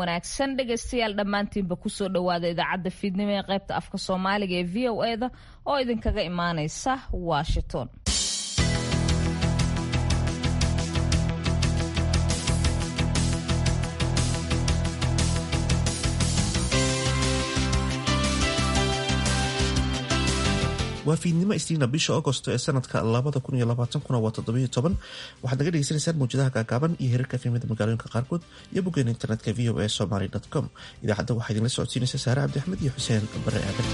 wanaagsan dhegaystayaal dhammaantiinba kusoo dhowaada idaacadda fiidnimo ee qaybta afka soomaaliga ee v o e da oo idinkaga imaaneysa washington waa fiidnimo isniina bisha agosto ee sanadka labada kun iyo labaatankuna waa toddobiyo toban waxaad naga dhegeysanaysaan mawjadaha gaagaaban iyo hirarka fiimada magaalooyinka qaarkood iyo boggeena internetka v o e somaly com idaacadda waxaa idinla socodsiinaysa saare cabdi axmed iyo xuseen bare aadan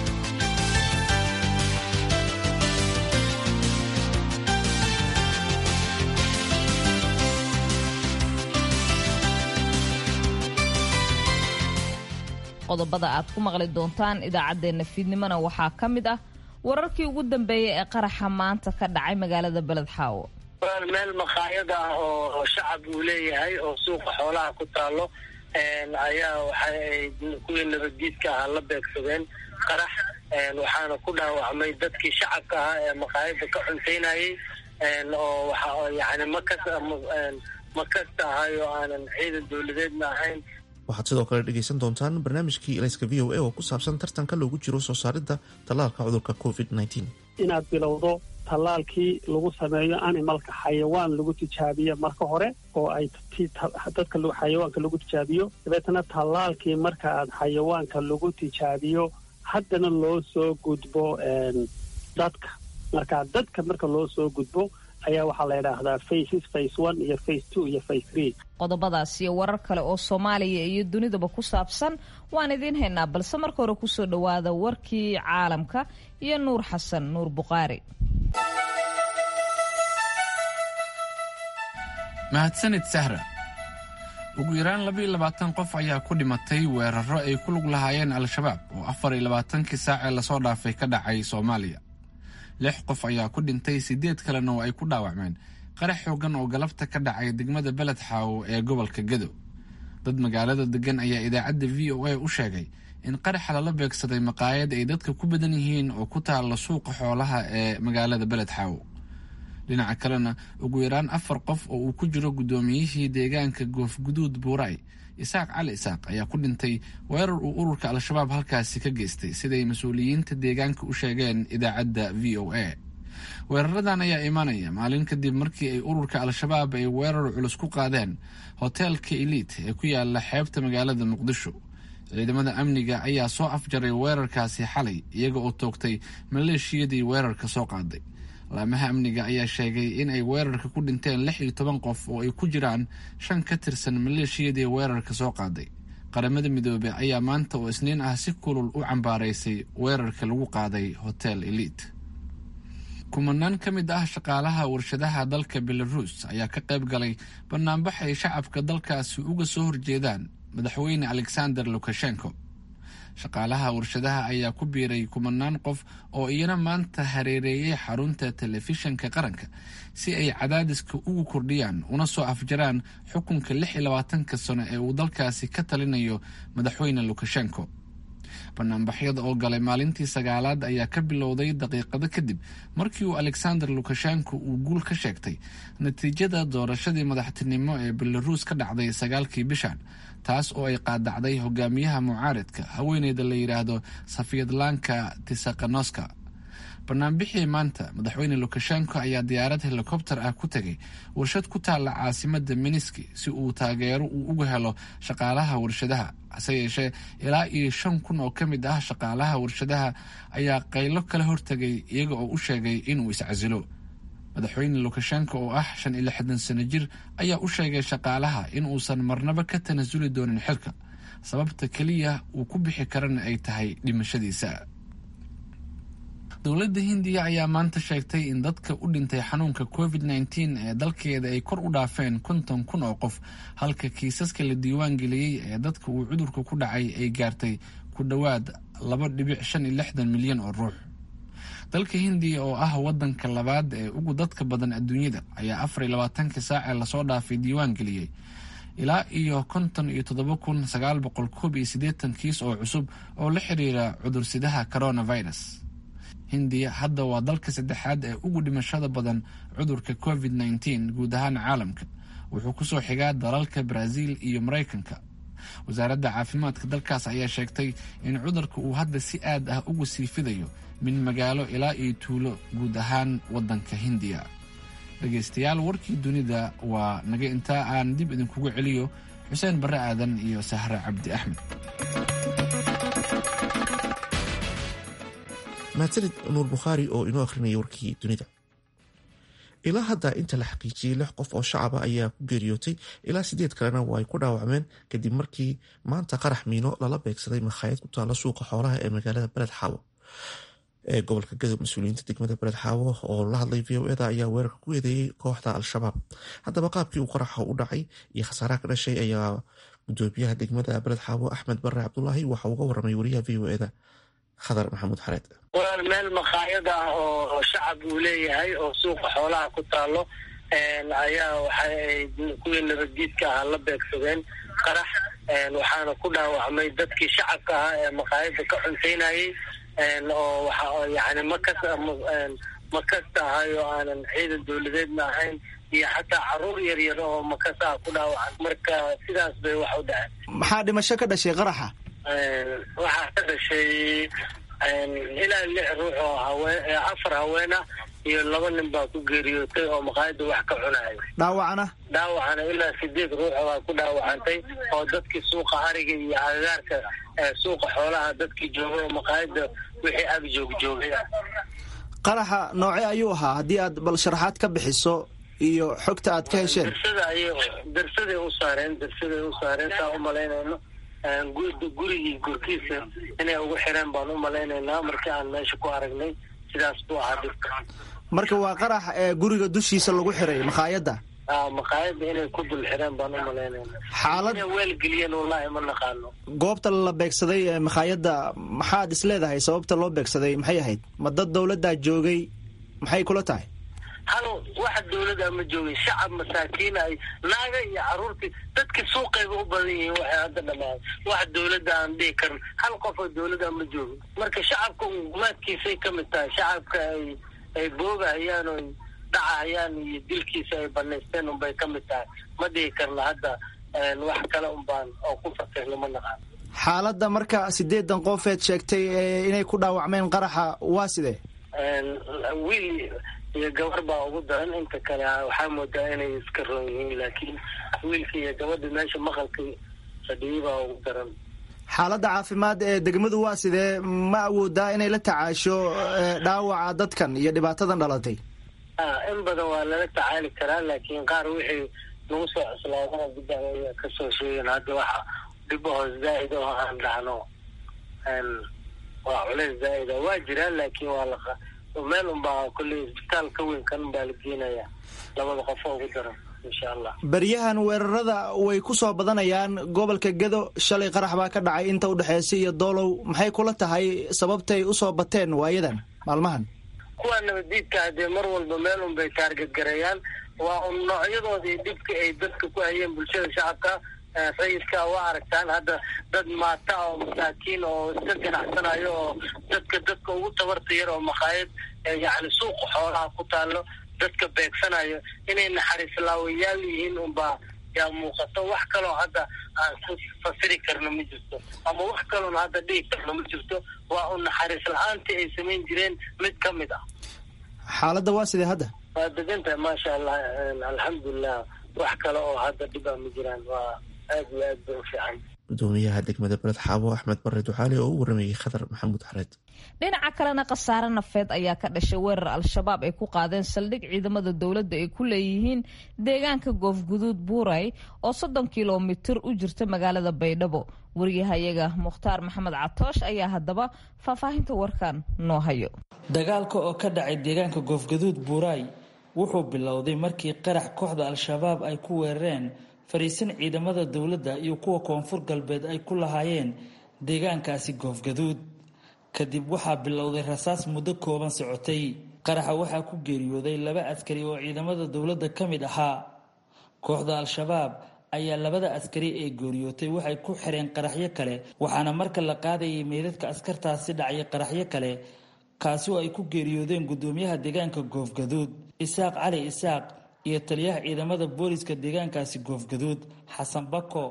qodobada aad ku maqli doontaan idaacaddeenna fiidnimona waxaa ka mid ah wararkii ugu dambeeyay ee qaraxa maanta ka dhacay magaalada beledxaawo meel maqaayad ah oo shacab uu leeyahay oo suuqa xoolaha ku taalo ayaa waxaay kuwii nabaddiidka ahaa la beegsadeen qarax waxaana ku dhaawacmay dadkii shacabka ahaa ee maqaayada ka cuntaynayay oo waxa yani makas makasta ahay oo aanan ciidan dowladeedna ahayn waxaad sidoo kale dhegaysan doontaan barnaamijkii elayska v o a oo ku saabsan tartanka loogu jiro soo saaridda tallaalka cudurka covid inaad bilowdo tallaalkii lagu sameeyo animalka xayawaan lagu tijaabiyo marka hore oo ay dadka xayawaanka lagu tijaabiyo dabeetana tallaalkii marka aad xayawaanka lagu tijaabiyo haddana loo soo gudbo dadka marka dadka marka loo soo gudbo ayaa waxaa la yidhaahdaa faces face one iyo face two iyo face three qodobadaas iyo warar kale oo soomaaliya iyo dunidaba ku saabsan waan idiin haynaa balse marka hore kusoo dhowaada warkii caalamka iyo nuur xasan nuur buqaari mahadsanid sahra ugu yaraan labaiyo labaatan qof ayaa ku dhimatay weeraro ay ku lug lahaayeen al-shabaab oo afar iyo labaatankii saacee lasoo dhaafay ka dhacay soomaaliya lix qof ayaa ku dhintay siddeed kalena oo ay ku dhaawacmeen qarax xoogan oo galabta ka dhacay degmada beledxaawo ee gobolka gadow dad magaalada degan ayaa idaacadda v o a u sheegay in qaraxa lala beegsaday maqaayad ay dadka ku badan yihiin oo ku taalla suuqa xoolaha ee magaalada beledxaawo dhinaca kalena ugu yaraan afar qof oo uu ku jiro guddoomiyihii deegaanka goofguduud buuray isaaq cali isaaq ayaa ku dhintay weerar uu ururka al-shabaab halkaasi ka geystay siday mas-uuliyiinta deegaanka u sheegeen idaacadda v o a weeraradan ayaa imanaya maalin kadib markii ay ururka al-shabaab ay weerar culus ku qaadeen hoteelka eliit ee ku yaala xeebta magaalada muqdisho ciidamada amniga ayaa soo afjaray weerarkaasi xalay iyaga oo toogtay maleeshiyadii weerarka soo qaaday laamaha amniga ayaa sheegay in ay weerarka ku dhinteen lix iyo toban qof oo ay ku jiraan shan ka tirsan maleeshiyadii weerarka soo qaaday qaramada midoobey ayaa maanta oo isniin ah si kulul u cambaaraysay weerarka lagu qaaday hotel eliit kumanaan ka mid ah shaqaalaha warshadaha dalka belaruus ayaa ka qayb galay banaanbax ay shacabka dalkaasi uga soo horjeedaan madaxweyne alexander lukashenko shaqaalaha warshadaha ayaa ku biiray kumanaan qof oo iyana maanta hareereeyay xarunta telefishanka qaranka si ay cadaadiska ugu kordhiyaan una soo afjaraan xukunka lix iyo labaatanka sano ee uu dalkaasi ka talinayo madaxweyne lukashenko banaanbaxyada oo galay maalintii sagaalaad ayaa ka bilowday daqiiqado kadib markii uu alexander lukashenko uu guul ka sheegtay natiijada doorashadii madaxtinimo ee belaruus ka dhacday sagaalkii bishan taas oo ay qaadacday hogaamiyaha mucaaridka haweeneyda la yidhaahdo safiyadlanka tisakanoska banaanbixii maanta madaxweyne lukashenko ayaa diyaarad helikobter ah ku tegay warshad ku taalla caasimada miniski si uu taageero uu uga helo shaqaalaha warshadaha hase yeeshee ilaa iyo shan kun oo ka mid ah shaqaalaha warshadaha ayaa qaylo kala hortegay iyaga oo u sheegay inuu iscasilo madaxweyne lukashenko oo ah shan iyo lixdan sano jir ayaa u sheegay shaqaalaha in uusan marnaba ka tanasuli doonin xilka sababta keliya uu ku bixi karana ay tahay dhimashadiisa dowladda hindiya ayaa maanta sheegtay in dadka u dhintay xanuunka covid nteen ee dalkeeda ay kor u dhaafeen konton kun oo qof halka kiisaska la diiwaan geliyey ee dadka uu cudurka ku dhacay ay gaartay ku dhowaad laba dhibic shan iyo lixdan milyan oo ruux dalka hindiya oo ah wadanka labaad ee ugu dadka badan adduunyada ayaa afar iyo labaatanka saacee lasoo dhaafay diiwaan geliyey ilaa iyo konton iyo toddoba kun sagaal boqol koob iyo siddeetan kiis oo cusub oo la xiriira cudursidaha coronavirus hindiya hadda waa dalka saddexaad ee ugu dhimashada badan cudurka covid nteen guud ahaan caalamka wuxuu kusoo xigaa dalalka brazil iyo maraykanka wasaaradda caafimaadka dalkaas ayaa sheegtay in cudurka uu hadda si aad ah ugu sii fidayo min magaalo ilaa iyo tuulo guud ahaan waddanka hindiya dhegaystayaal warkii dunida waa naga intaa aan dib idinkugu celiyo xuseen barre aadan iyo sahre cabdi axmed mahadsanid nuur bukhaari oo inoo akhrinaya warkii dunida ilaa hadda inta la xaqiijiyey lix qof oo shacaba ayaa ku geeriyootay ilaa sideed kalena waa ay ku dhaawacmeen kadib markii maanta qarax miino lala beegsaday makhaayad ku taalla suuqa xoolaha ee magaalada beled xaawo ee gobolka gadow mas-uuliyiinta degmada beled xaawo oo la hadlay v o eda ayaa weerarka ku eedeeyey kooxda al-shabaab haddaba qaabkii uu qaraxa u dhacay iyo khasaaraha ka dhashay ayaa gudoomiyaha degmada beled xaawo axmed bare cabdulaahi waxa uga waramay wariyaha v o eda khadar maxamuud xareed walaal meel makhaayad ah oo shacab uu leeyahay oo suuqa xoolaha ku taalo ayaa waxay kuwii nabaddiidka ahaa la beegsadeen qarax waxaana ku dhaawacmay dadkii shacabka ahaa ee makhaayadda ka cuntaynayay oo waxa yani makas makasta ahay oo aanan ciidan dowladeedna ahayn iyo xataa caruur yar yar oo makas ah ku dhaawacan marka sidaas bay wax u dhaceen maxaa dhimasho ka dhashay qaraxa waxaa ka dhashay ilaa lix ruux oo haween afar haween ah iyo laba nin baa ku geeriyootay oo maqaayadda wax ka cunaya dhaawacana dhaawacana ilaa sideed ruux baa ku dhaawacantay oo dadkii suuqa ariga iyo agagaarka suuqa xoolaha dadkii joogay oo maqaayadda wixii ag joog joogay ah qaraxa nooce ayuu ahaa haddii aad bal sharaxaad ka bixiso iyo xogta aad ka hesheen darsada ayay darsaday u saareen darsaday u saareen saa u malaynayno gurigii gurkiisa inay ugu xireen baan u malaynaynaa markii aan meesha ku aragnay sidaas buu ahaa dhibka marka waa qarax ee guriga dushiisa lagu xiray makhaayadda maqaayadda inay ku dul xireen baan u malaynayna xaalad inay weelgeliyeen wallaahi ma naqaano goobta la beegsaday ee makhaayadda maxaad is leedahay sababta loo beegsaday maxay ahayd ma dad dowladdaa joogay maxay kula tahay hal waxa dawlada ma joogin shacab masaakiin ay naaga iyo caruurtii dadkii suuqayba u badan yihiin waxay hadda dhamaan wax dawladda aan dhihi karin hal qof oo dawladda ma joogin marka shacabka gumaadkiisay ka mid tahay shacabka ay ay boogahayaan oo dhacahayaan iyo dilkiisa ay banaysteen unbay ka mid tahay ma dhihi karna hadda wax kale unbaan oo ku fakirno ma naqaan xaaladda marka sideedan qofeed sheegtay inay ku dhaawacmeen qaraxa waa sidee wiil iyo gabar baa ugu daran inta kale waxaa moodaa inay iska roon yihiin laakiin wiilka iyo gabadha meesha maqalka fadhiyay baa ugu daran xaaladda caafimaad ee degmadu waa sidee ma awoodaa inay la tacaasho dhaawaca dadkan iyo dhibaatadan dhalatay in badan waa lala tacaali karaa laakiin qaar wixii lagu soo cuslaadana gudda ayaa kasoo sheegeen hadda waxa dhibaho zaa'id oo aan dhacno waa culeys zaa'ida waa jiraan laakiin waa la meel unbaa kolley isbitaal ka weyn kan unbaa la geenaya labada qof oo ugu daran insha allah beryahan weerarada way ku soo badanayaan gobolka gedo shalay qarax baa ka dhacay inta udhexeysa iyo doolow maxay kula tahay sababtay usoo bateen waayadan maalmahan kuwa nabaddiidka hadee mar walba meel un bay taarget gareeyaan waa un noocyadoodii dhibka ay dadka ku hayeen bulshada shacabka sayidka waa aragtaan hadda dad maata oo masaakiin oo iska ganacsanayo oo dadka dadka ugu tabarta yar oo makhaayad yacni suuqa xoolaha ku taalo dadka beegsanayo inay naxariis laawayaal yihiin unbaa yaa muuqato wax kaloo hadda aan ku fasiri karno ma jirto ama wax kaloona hadda dhihi karno ma jirto waa un naxariis la-aantii ay samayn jireen mid ka mid ah xaaladda waa sidee hadda waa degantahay maasha allah alxamdulilah wax kale oo hadda dhibaa ma jiraan waa aad iyo aad bay u fiican gudoomiyaha degmada beled xaabo axmed bare duxaali oo u waramayay khadar maxamuud xareed dhinaca kalena khasaare nafeed ayaa ka dhashay weerar al-shabaab ay ku qaadeen saldhig ciidamada dowladda ay ku leeyihiin deegaanka goofguduud buuray oo soddon kilomitir u jirta magaalada baydhabo wariyahayaga mukhtaar maxamed catoosh ayaa haddaba faahfaahinta warkan noo hayo dagaalka oo ka dhacay deegaanka goofguduud buuray wuxuu bilowday markii qarax kooxda al-shabaab ay ku weerareen fariisin ciidamada dowladda iyo kuwa koonfur galbeed ay ku lahaayeen deegaankaasi goofgaduud kadib waxaa bilowday rasaas muddo kooban socotay qaraxa waxaa ku geeriyooday laba askari oo ciidamada dowladda ka mid ahaa kooxda al-shabaab ayaa labada askari ee geeriyootay waxay ku xireen qaraxyo kale waxaana marka la qaadayay meydadka askartaasi dhacya qaraxyo kale kaasi oo ay ku geeriyoodeen gudoomiyaha deegaanka goofgaduud isaaq cali isaaq iyo taliyaha ciidamada booliska deegaankaasi goofgaduud xasan bako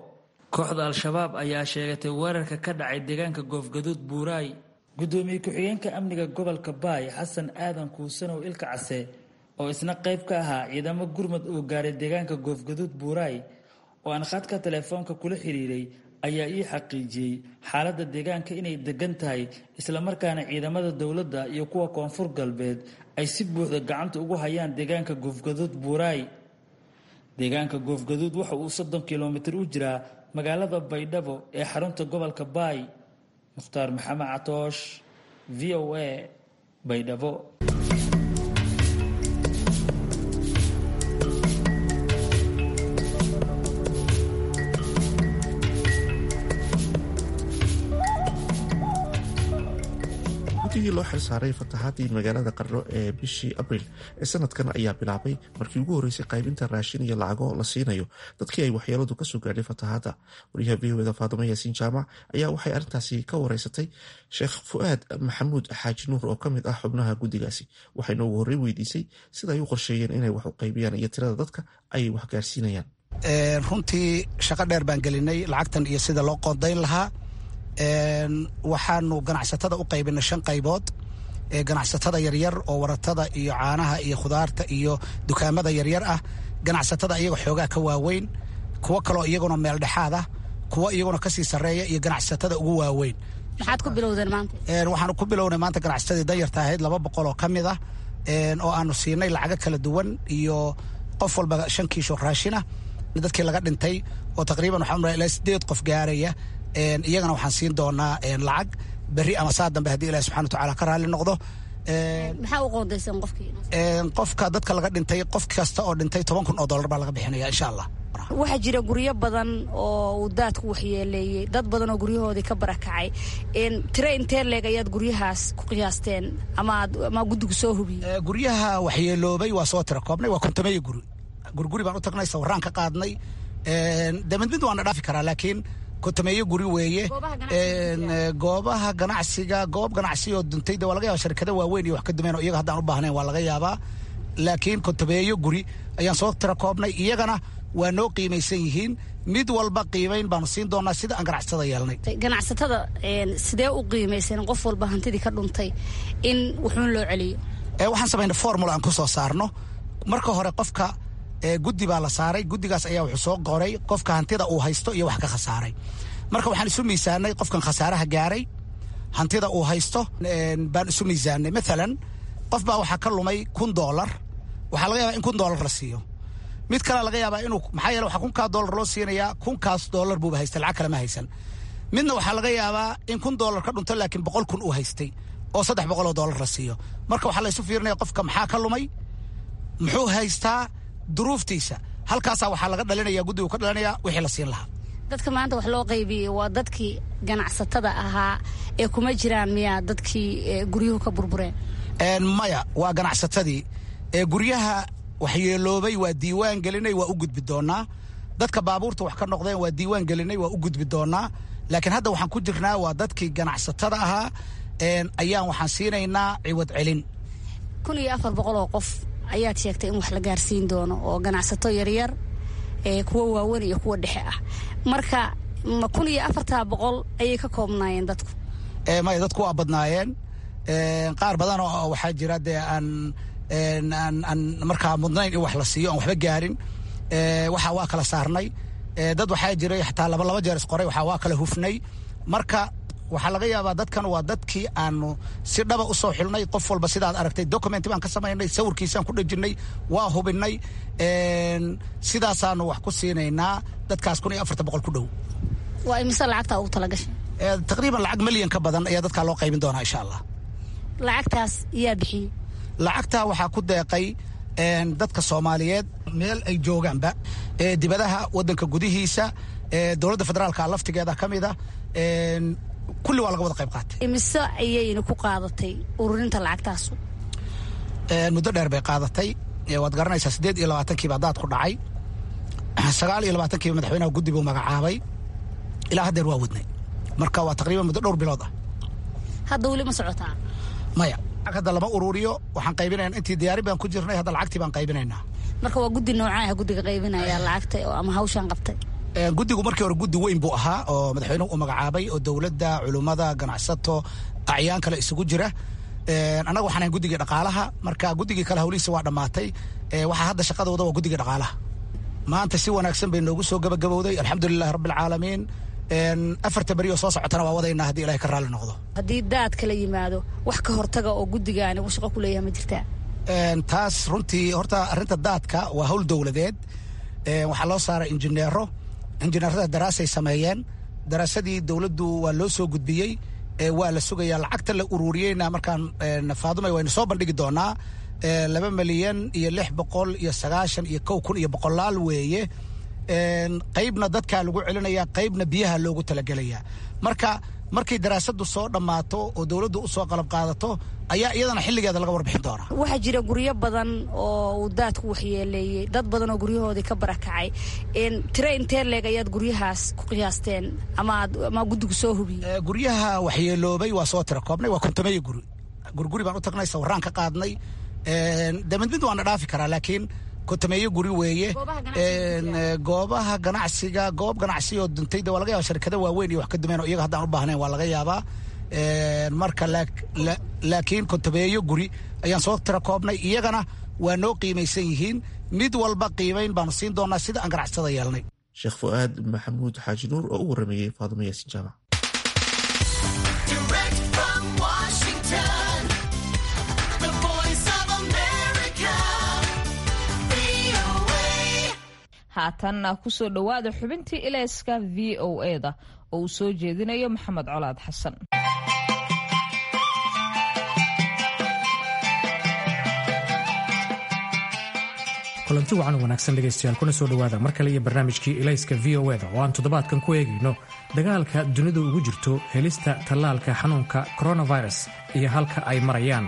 kooxda al-shabaab ayaa sheegatay weerarka ka dhacay deegaanka goofgaduud buuraay gudoomiye ku-xigeenka amniga gobolka baay xasan aadan kuusanow ilka case oo isna qayb ka ahaa ciidamo gurmud uu gaaray deegaanka goofgaduud buuraay oo aan khadka telefoonka kula xiriiray ayaa ii xaqiijiyey xaaladda deegaanka inay degan tahay islamarkaana ciidamada dowladda iyo kuwa koonfur galbeed ay si buuxda gacanta ugu hayaan deegaanka goofgaduud buuraay deegaanka goofgaduud waxa uu soddon kilomitir u jiraa magaalada baydhabo ee xarunta gobolka baay mukhtaar maxamed catoosh v o a baydhabo guddigii loo xilsaaray fatahaadii magaalada qarno ee bishii abriil ee sanadkan ayaa bilaabay markii ugu horreysay qaybinta raashin iyo lacago la siinayo dadkii ay waxyeeladu kasoo gaadhay fatahaadda wariyaha v o eda faadimo yaasiin jaamac ayaa waxay arrintaasi ka wareysatay sheekh fu-aad maxamuud xaaji nuur oo ka mid ah xubnaha guddigaasi waxayna ugu horrey weydiisay sida ay u qorsheeyeen inay wax u qaybiyaan iyo tirada dadka ay wax gaarsiinayaan runtii shaqo dheer baan gelinay lacagtan iyo sida loo qoondayn lahaa waxaanu ganacsatada u qaybinay shan qaybood ganacsatada yaryar oo waratada iyo caanaha iyo khudaarta iyo dukaamada yaryar ah ganacsatada iyaga xoogaa ka waaweyn kuwo kaloo iyaguna meel dhexaad ah kuwo iyaguna kasii sarreeya iyo ganacsatada ugu waaweyn maxaad ku bilowdeen maanta waxaanu ku bilownay maanta ganacsatadii danyarta ahayd laba boqol oo ka mid ah oo aanu siinay lacago kala duwan iyo qof walba shan kiisho raashina dadkii laga dhintay oo taqriiban waxaa ilaa sideed qof gaaraya iyagana waxaan siin doonaa lacag berri ama saa dambe haddii ilahi subxana watacaala ka raalli noqdo maxaa u qoondaysan qofkii qofka dadka laga dhintay qof kasta oo dhintay toban kun oo dollar baa laga bixinaya insha allah waxaa jira guryo badan oo uu daadku waxyeeleeyey dad badan oo guryahoodii ka barakacay tire intee leeg ayaad guryahaas ku qiyaasteen ama guddigu soo hubiyey guryaha waxyeeloobay waa soo tira koobnay waa kontomeeyo guri guriguri baan u tagnay sawiraan ka qaadnay de mid mid waana dhaafi karaa laakiin kontomeeyo guri weeye goobaha ganacsiga goob ganacsi oo duntay de waa laga yaba sharkada waaweyn iyo wax ka dumeen oo iyaga haddaan u baahnayn waa laga yaabaa laakiin kontomeeyo guri ayaan soo tira koobnay iyagana waa noo qiimaysan yihiin mid walba qiimayn baanu siin doonaa sida aan ganacsatada yeelnay ganacsatada sidee u qiimaysan qof walba hantidii ka dhuntay in wuxuun loo celiyo waxaan samaynay formula aan ku soo saarno marka hore qofka guddi baa la saaray guddigaas ayaa wuxuu soo qoray qofka hantida uu haysto iyo wax ka khasaaray marka waxaan isu miisaanay qofkan khasaaraha gaaray hantida uu haysto baan isu miisaanay maalan qof baa waxaa ka lumay kun doolar waxaa laga yaabaa in kun doolar la siiyo mid kalea laga yaabaa inuu maxaa yeele waxaa kunkaa doolar loo siinayaa kunkaas doolar buuba haystay lacag kale ma haysan midna waxaa laga yaabaa in kun doolar ka dhunto laakiin boqol kun uu haystay oo saddex boqol oo doolar la siiyo marka waxaa la isu fiirinaya qofka maxaa ka lumay muxuu haystaa duruuftiisa halkaasaa waxaa laga dhalinaya guddigu ka dhalinaya wixii la siin lahaa dadka maanta wax loo qaybiyey waa dadkii ganacsatada ahaa ee kuma jiraan miyaa dadkii guryuhu ka burbureen maya waa ganacsatadii guryaha waxyeeloobay waa diiwaan gelinay waa u gudbi doonaa dadka baabuurta wax ka noqdeen waa diiwaan gelinay waa u gudbi doonaa laakiin hadda waxaan ku jirnaa waa dadkii ganacsatada ahaa ayaan waxaan siinaynaa ciwad celin kun iyo afar boqol oo qof ayaad sheegtay in wax la gaarsiin doono oo ganacsato yaryar kuwa waaweyn iyo kuwa dhexe ah marka ma kun iyo afartaa boqol ayay ka koobnaayeen dadku maya dadku waa badnaayeen qaar badan oo waxaa jira dee aan aan markaa mudnayn in wax la siiyo aan waxba gaarin waxa waa kala saarnay dad waxaa jiray xataa laba laba jeer isqoray waxa waa kala hufnay marka waxaa laga yaabaa dadkan waa dadkii aanu si dhaba u soo xilnay qof walba sidaad aragtay document baan ka samaynay sawirkiisaan ku dhejinay waa hubinay sidaasaanu wax ku siinaynaa dadkaas kun iyo afartan boqol ku dhow waa imise lacagtaa ugu talagashay taqriiban lacag milyan ka badan ayaa dadkaa loo qaybin doonaa insha allah lacagtaas yaa bixiyey lacagtaa waxaa ku deeqay dadka soomaaliyeed meel ay joogaanba dibadaha wadanka gudihiisa dowladda federaalka laftigeeda ka mida kulli waa laga wada qayb qaatay imise ayayna ku qaadatay ururinta lacagtaasu muddo dheer bay qaadatay waad garanaysaa siddeed iyo labaatankiiba daad ku dhacay sagaal iyo labaatankiiba madaxweynaha guddi buu magacaabay ilaa haddeer waa wadnay marka waa taqriiban muddo dhowr bilood ah hadda weli ma socotaa maya hadda lama ururiyo waxaan qaybinayna intii diyaarin baan ku jirnay hadda lacagtii baan qaybinaynaa marka waa guddi noocaaha guddiga qaybinaya lacagta ama hawshaan qabtay guddigu markii hore guddi weyn buu ahaa oo madaxweynuhu u magacaabay oo dowladda culummada ganacsato acyaan kale isugu jira annaga waxaan ahay guddigii dhaqaalaha marka guddigii kale hawlihiisa waa dhammaatay waxaa hadda shaqadooda waa guddigii dhaqaalaha maanta si wanaagsan bay noogu soo gabagabowday alxamdulilahi rabbilcaalamiin afarta beri oo soo socotana waa wadaynaa haddii ilahay ka raalli noqdo haddii daad kala yimaado wax ka hortaga oo guddigaani uu shaqo ku leeyahay ma jirtaa taas runtii horta arrinta daadka waa hawl dowladeed waxaa loo saaray injineero injineerada daraasay sameeyeen daraasadii dowladdu waa loo soo gudbiyey waa la sugayaa lacagta la ururiyeyna markaan faadumay waynu soo bandhigi doonaa laba milyan iyo lix boqol iyo sagaashan iyo kow kun iyo boqolaal weeye qaybna dadkaa lagu celinaya qaybna biyaha loogu talagelayaa marka markay daraasadu soo dhammaato oo dowladdu usoo qalab qaadato ayaa iyadana xilligeeda laga warbixin doonaa waxaa jira guryo badan oo uu daadku waxyeeleeyey dad badan oo guryahoodii ka barakacay tire intee leeg ayaad guryahaas ku qiyaasteen ama guddigu soo hubiyey guryaha waxyeeloobay waa soo tira koobnay waa kontomeeyo guri guriguri baan u tagnay sawiraan ka qaadnay de mid mid waana dhaafi karaa laakiin kontomeeyo guri weeye goobaha ganacsiga goob ganacsi oo duntayda waa laga yaba sharkada waaweyn iyo wax ka dumeen oo iyaga haddaan u baahnayn waa laga yaabaa marka laakiin kontomeeyo guri ayaan soo tira koobnay iyagana waa noo qiimaysan yihiin mid walba qiimayn baanu siin doonaa sida aan ganacsada yeelnay sheekh fu'aad maxamuud xaaji nuur oo u warameeyey faadumo yaasin jaamac haatanna kusoo dhowaada xubintii ilayska v o eda oo uu soo jeedinayo maxamed colaad xasan kulanti wacan wanaagsan dhegaystayaal kuna soo dhowaada mar kale iyo barnaamijkii ilayska v o eda oo aan toddobaadkan ku eegayno dagaalka dunidu ugu jirto helista tallaalka xanuunka coronavirus iyo halka ay marayaan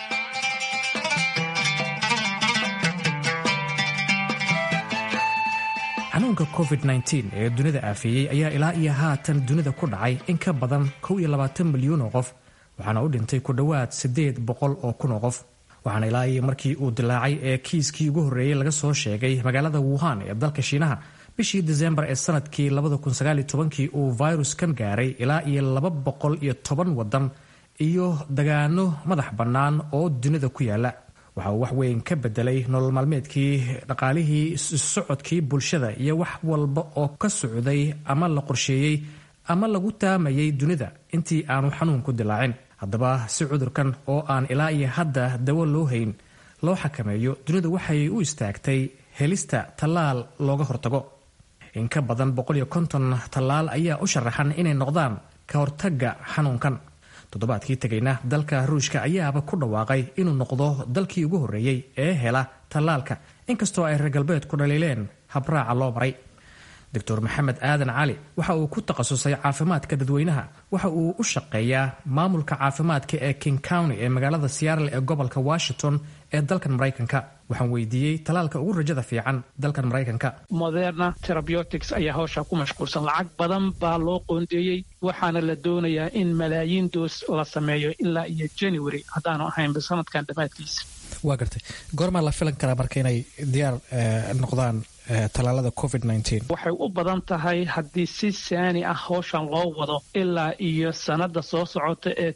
xanuunka covid-19 ee dunida aafeeyey ayaa ilaa iyo haatan dunida ku dhacay in ka badan kow iyo labaatan milyuun oo qof waxaana u dhintay ku dhowaad siddeed boqol oo kun oo qof waxaana ilaa iyo markii uu dilaacay ee kiiskii ugu horreeyey laga soo sheegay magaalada wuhan ee dalka shiinaha bishii disembar ee sanadkii kii uu viruskan gaaray ilaa iyo laba boqol iyo toban waddan iyo dagaano madax bannaan oo dunida ku yaala waxa uu wax weyn ka bedelay nolol maalmeedkii dhaqaalihii socodkii bulshada iyo wax walba oo ka socday ama la qorsheeyey ama lagu taamayay dunida intii aanu xanuunku dilaacin haddaba si cudurkan oo aan ilaa iyo hadda dawo loo hayn loo xakameeyo dunidu waxay u istaagtay helista tallaal looga hortago in ka badan tallaal ayaa u sharaxan inay noqdaan ka hortagga xanuunkan toddobaadkii tegayna dalka ruushka ayaaba ku dhawaaqay inuu noqdo dalkii ugu horreeyey ee hela tallaalka inkastoo ay reer galbeedku dhaliileen habraaca loo maray doctor maxamed aadan cali waxa uu ku takhasusay caafimaadka dadweynaha waxa uu u shaqeeyaa maamulka caafimaadka ee king county ee magaalada seattle ee gobolka washington ee dalkan maraykanka waxaan weydiiyey talaalka ugu rajada fiican dalkan maraykanka moderna terabeutics ayaa hawshaa ku mashquulsan lacag badan baa loo qoondeeyey waxaana la doonayaa in malaayiin doos la sameeyo ilaa iyo january haddaanu ahaynba sanadkan dhammaadkiisa waa gartay goormaa la filan karaa marka inay diyaar noqdaan talaalada covid waxay u badan tahay haddii si saani ah hawshan loo wado ilaa iyo sannadda soo socota ee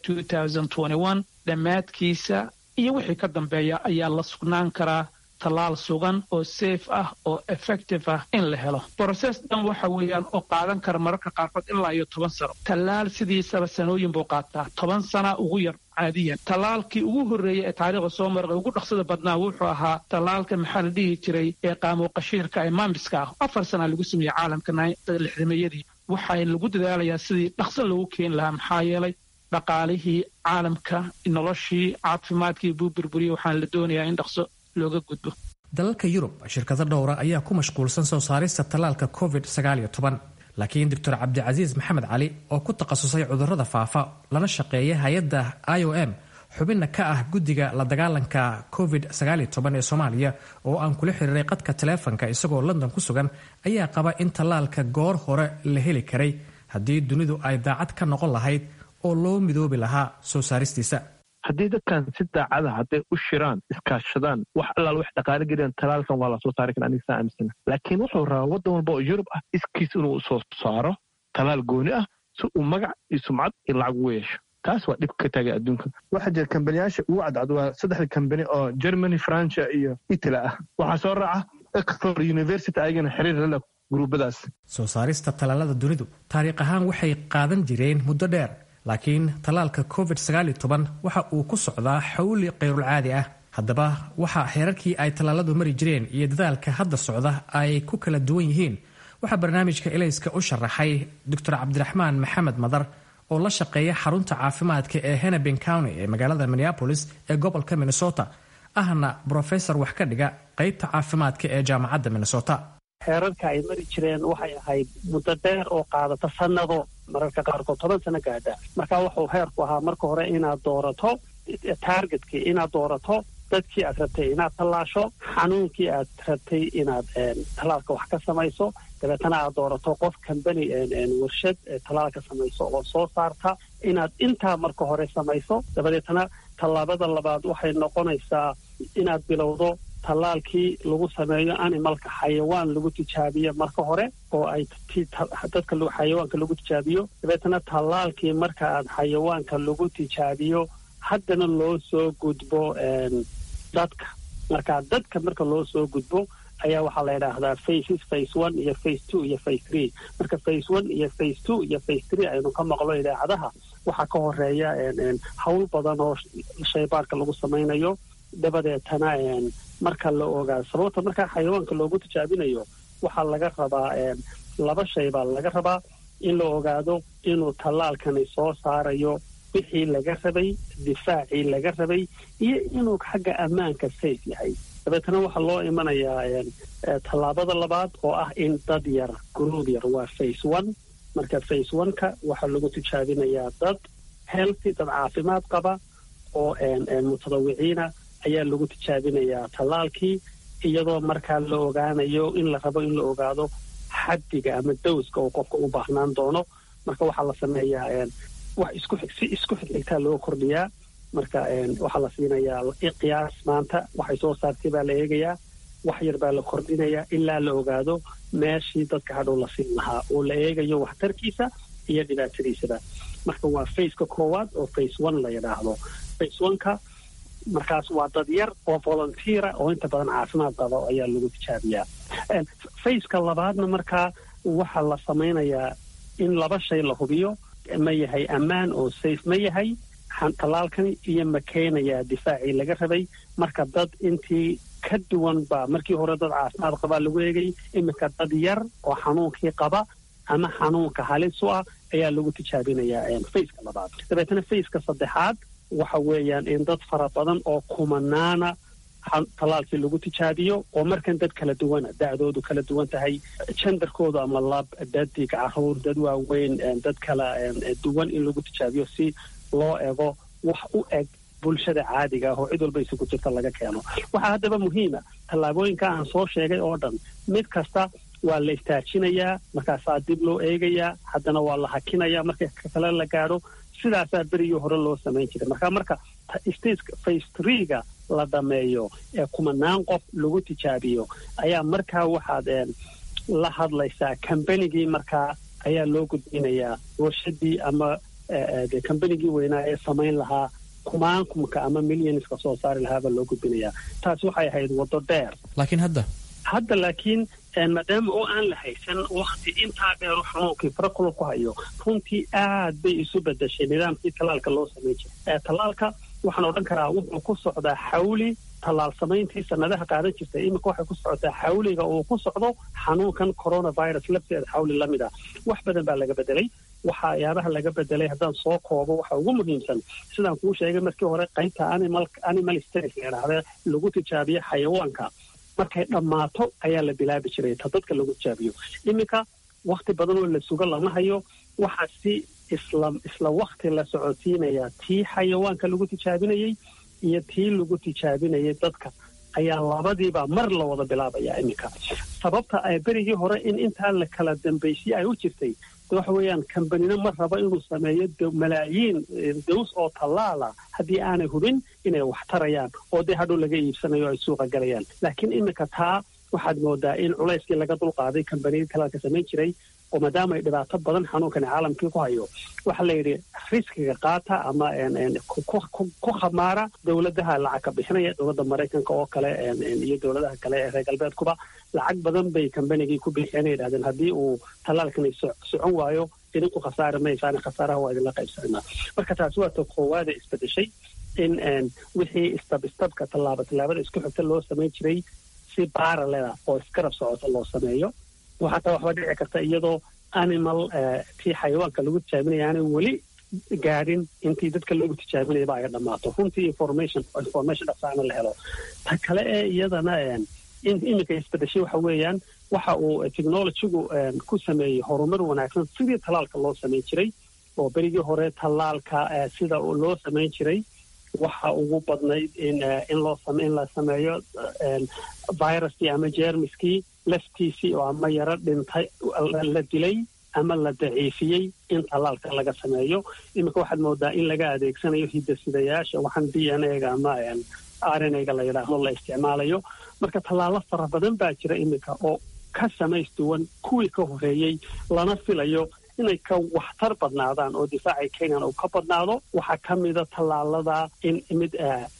dhammaadkiisa iyo wixii ka dambeeya ayaa la sugnaan karaa tallaal sugan oo safe ah oo effective ah in la helo broses dhan waxa weeyaan oo qaadan kara mararka qaarkood ilaa iyo toban sano tallaal sidiisaba sanooyin buu qaataa toban sana ugu yar caadiyan tallaalkii ugu horreeyey ee taariikhda soo marqay ugu dhaqsada badnaa wuxuu ahaa tallaalka maxaa la dhihi jiray ee qaamuw qashiirka ee maambiska ah afar sanaa lagu sameeyey caalamka lixdameeyadii waxaa lagu dadaalayaa sidii dhaqso loogu keeni lahaa maxaa yeelay dhaqaalihii caalamka noloshii caafimaadkii buu burburiyey waxaana la doonayaa in dhaqso looga gudbo dalalka yurub shirkado dhowra ayaa ku mashquulsan soo saarista tallaalka covid laakiin doctor cabdicasiis maxamed cali oo ku takhasusay cudurrada faafa lana shaqeeya hay-adda i o m xubinna ka ah guddiga la dagaalanka covid ee soomaaliya oo aan kula xiriiray qadka taleefanka isagoo london ku sugan ayaa qaba in tallaalka goor hore la heli karay haddii dunidu ay daacad ka noqon lahayd oo loo midoobi lahaa soo saaristiisa haddii dadkan si daacada hadday u shiraan iskaashadaan wax allaal wax dhaqaale geliyaan talaalkan waa lasoo saari kara aniga saa aaminsana laakiin wuxuu rabaa waddan walba oo yurub ah iskiis inuu soo saaro talaal gooni ah si uu magac iyo sumcad iyo lacag ugu yeesho taas waa dhib ka taagay adduunka waxaa jira kambaniyaasha ugu cadcad waa saddexda kambani oo germany francia iyo italy ah waxaa soo raaca oxford university ayagana xiriir lala gruubadaas soo saarista tallaalada dunidu taariikh ahaan waxay qaadan jireen muddo dheer laakiin tallaalka covid waxa uu ku socdaa xawli kayrulcaadi ah haddaba waxa xeerarkii ay tallaaladu mari jireen iyo dadaalka hadda socda ay ku kala duwan yihiin waxaa barnaamijka elayska u sharaxay doctor cabdiraxmaan maxamed madar oo la shaqeeya xarunta caafimaadka ee hennepin county ee magaalada minneapolis ee gobolka minnesota ahna brofesor wax ka dhiga qaybta caafimaadka ee jaamacadda minnesota xeerarka ay mari jireen waxay ahayd muddo dheer oo qaadata sannado mararka qaarkood toban sano gaadha marka wuxuu heerku ahaa marka hore inaad doorato taargetkii inaad doorato dadkii aad rabtay inaad tallaasho xanuunkii aad rabtay inaad tallaalka wax ka samayso dabeetana aad doorato qof kambani warshad tallaalka samayso oo soo saarta inaad intaa marka hore samayso dabadeetana tallaabada labaad waxay noqonaysaa inaad bilowdo tallaalkii lagu sameeyo animalka xayawaan lagu tijaabiyo marka hore oo ay dadka xayawaanka lagu tijaabiyo dabeetana tallaalkii marka aad xayawaanka lagu tijaabiyo haddana loo soo gudbo dadka marka dadka marka loo soo gudbo ayaa waxaa la yidhaahdaa faces face one iyo face two iyo face three marka face one iyo face two iyo face three aynu ka maqlo idaacadaha waxaa ka horeeya hawl badan oo shaybaarka lagu samaynayo dabadeetana marka la ogaa sababta markaa xayawaanka loogu tijaabinayo waxaa laga rabaa laba shay baa laga rabaa in la ogaado inuu tallaalkani soo saarayo wixii laga rabay difaacii laga rabay iyo inuu xagga ammaanka safe yahay dabeetana waxaa loo imanayaa tallaabada labaad oo ah in dad yar gruub yar waa face one marka face one-ka waxaa lagu tijaabinayaa dad healthy dad caafimaad qaba oo mutadawiciina ayaa lagu tijaabinayaa tallaalkii iyadoo markaa la ogaanayo in la rabo in la ogaado xaddiga ama dowska uu qofka u baahnaan doono marka waxaa la sameeyaa wax isku si isku xigxigtaa loo kordhiyaa marka waxaa la siinayaa qiyaas maanta waxay soo saartay baa la eegayaa wax yar baa la kordhinayaa ilaa la ogaado meeshii dadka hadhow la siin lahaa oo la eegayo waxtarkiisa iyo dhibaatadiisaba marka waa faceka koowaad oo face one la yidhaahdo face oneka markaas waa dad yar oo volunteera oo inta badan caafimaad qaba ayaa lagu tijaabiyaa faceka labaadna markaa waxaa la samaynayaa in laba shay la hubiyo ma yahay ammaan oo safe ma yahay tallaalkani iyo ma keenayaa difaacii laga rabay marka dad intii ka duwan baa markii hore dad caafimaad qabaa lagu eegay iminka dad yar oo xanuunkii qaba ama xanuunka halis u ah ayaa lagu tijaabinayaa faceka labaad dabeetana faceka saddexaad waxa weeyaan in dad fara badan oo kumanaana tallaalkii lagu tijaabiyo oo markan dad kala duwana da'doodu kala duwan tahay jandarkoodu ama lab dadig caruur dad waaweyn dad kala duwan in lagu tijaabiyo si loo ego wax u eg bulshada caadiga ah oo cid walba isugu jirta laga keeno waxaa haddaba muhiima tallaabooyinka aan soo sheegay oo dhan mid kasta waa la istaajinayaa markaasaa dib loo eegayaa haddana waa la hakinayaa marka kale la gaadho sidaasaa berigii hore loo samayn jiray marka marka stateka face treega la dhameeyo ee kumanaan qof lagu tijaabiyo ayaa markaa waxaad la hadlaysaa kambanigii markaa ayaa loo gudbinayaa warshadii ama de kambanigii weynaa ee samayn lahaa kumaankumka ama millionska soo saari lahaabaa loo gudbinayaa taasi waxay ahayd waddo dheer laakiin hadda hadda laakiin maadaama oo aan la haysan wakti intaa dheeru xanuunkii farakula ku hayo runtii aad bay isu bedeshay nidaamkii tallaalka loo samayn jiray tallaalka waxaan odhan karaa wuxuu ku socdaa xawli tallaal samayntii sanadaha qaadan jirtay iminka waxay ku socotaa xawliga uu ku socdo xanuunkan coronavirus lafteeda xawli lamid ah wax badan baa laga bedelay waxyaabaha laga bedelay haddaan soo koobo waxa ugu muhiimsan sidaan kuu sheegay markii hore qaybta animal animal states la yidhaahda lagu tijaabiyo xayawaanka markay dhammaato ayaa la bilaabi jiray ta dadka lagu tijaabiyo iminka wakti badan oo la sugo lama hayo waxaa si isla isla wakti la socotiinayaa tii xayawaanka lagu tijaabinayey iyo tii lagu tijaabinayay dadka ayaa labadiiba mar la wada bilaabaya iminka sababta ay berigii hore in intaa la kala dambaysiye ay u jirtay waxa weeyaan kambanina ma rabo inuu sameeyo malaayiin daws oo tallaala haddii aanay hubin inay wax tarayaan oo dee hadhow laga iibsanayo ay suuqa galayaan laakiin iminka taa waxaad moodaa in culayskii laga dulqaaday kambaniyadii talaalka samayn jiray oo maadaama ay dhibaato badan xanuunkani caalamkii ku hayo waxaa la yidhi riskiga qaata ama ku khamaara dowladaha lacag ka bixinaya dowladda maraykanka oo kale iyo dowladaha kale ee reer galbeedkuba lacag badan bay kambanigii ku bixiyeen ay yidhahdeen haddii uu tallaalkani socon waayo idinku khasaari maysaan khasaaraha waa idinla qaybsanaa marka taasi waa ta koowaada isbedeshay in wixii istab istabka tallaaba tallaabada isku xigta loo samayn jiray si baaraleda oo iskarab socota loo sameeyo waxaata waxba dhici karta iyadoo animal tii xayawaanka lagu tijaabinaya aanay weli gaadhin intii dadka lagu tijaabinayaba ay dhammaato runtii information information dhaqsaana la helo ta kale ee iyadana iminka isbedeshay waxa weeyaan waxa uu technologygu ku sameeyey horumar wanaagsan sidii tallaalka loo samayn jiray oo berigii hore tallaalka sida loo samayn jiray waxa ugu badnayd in in la sameeyo viruskii ama jermiskii laftiisii oo ama yaro dhintay la dilay ama la daciifiyey in tallaalka laga sameeyo iminka waxaad moodaa in laga adeegsanayo hidasidayaasha waxaan d n a-ga ama r n a-ga la yidhaahdo la isticmaalayo marka tallaalo fara badan baa jira iminka oo ka samaystuwan kuwii ka horeeyey lana filayo inay ka waxtar badnaadaan oo difaacay kenyan uu ka badnaado waxaa ka mida tallaalada in mid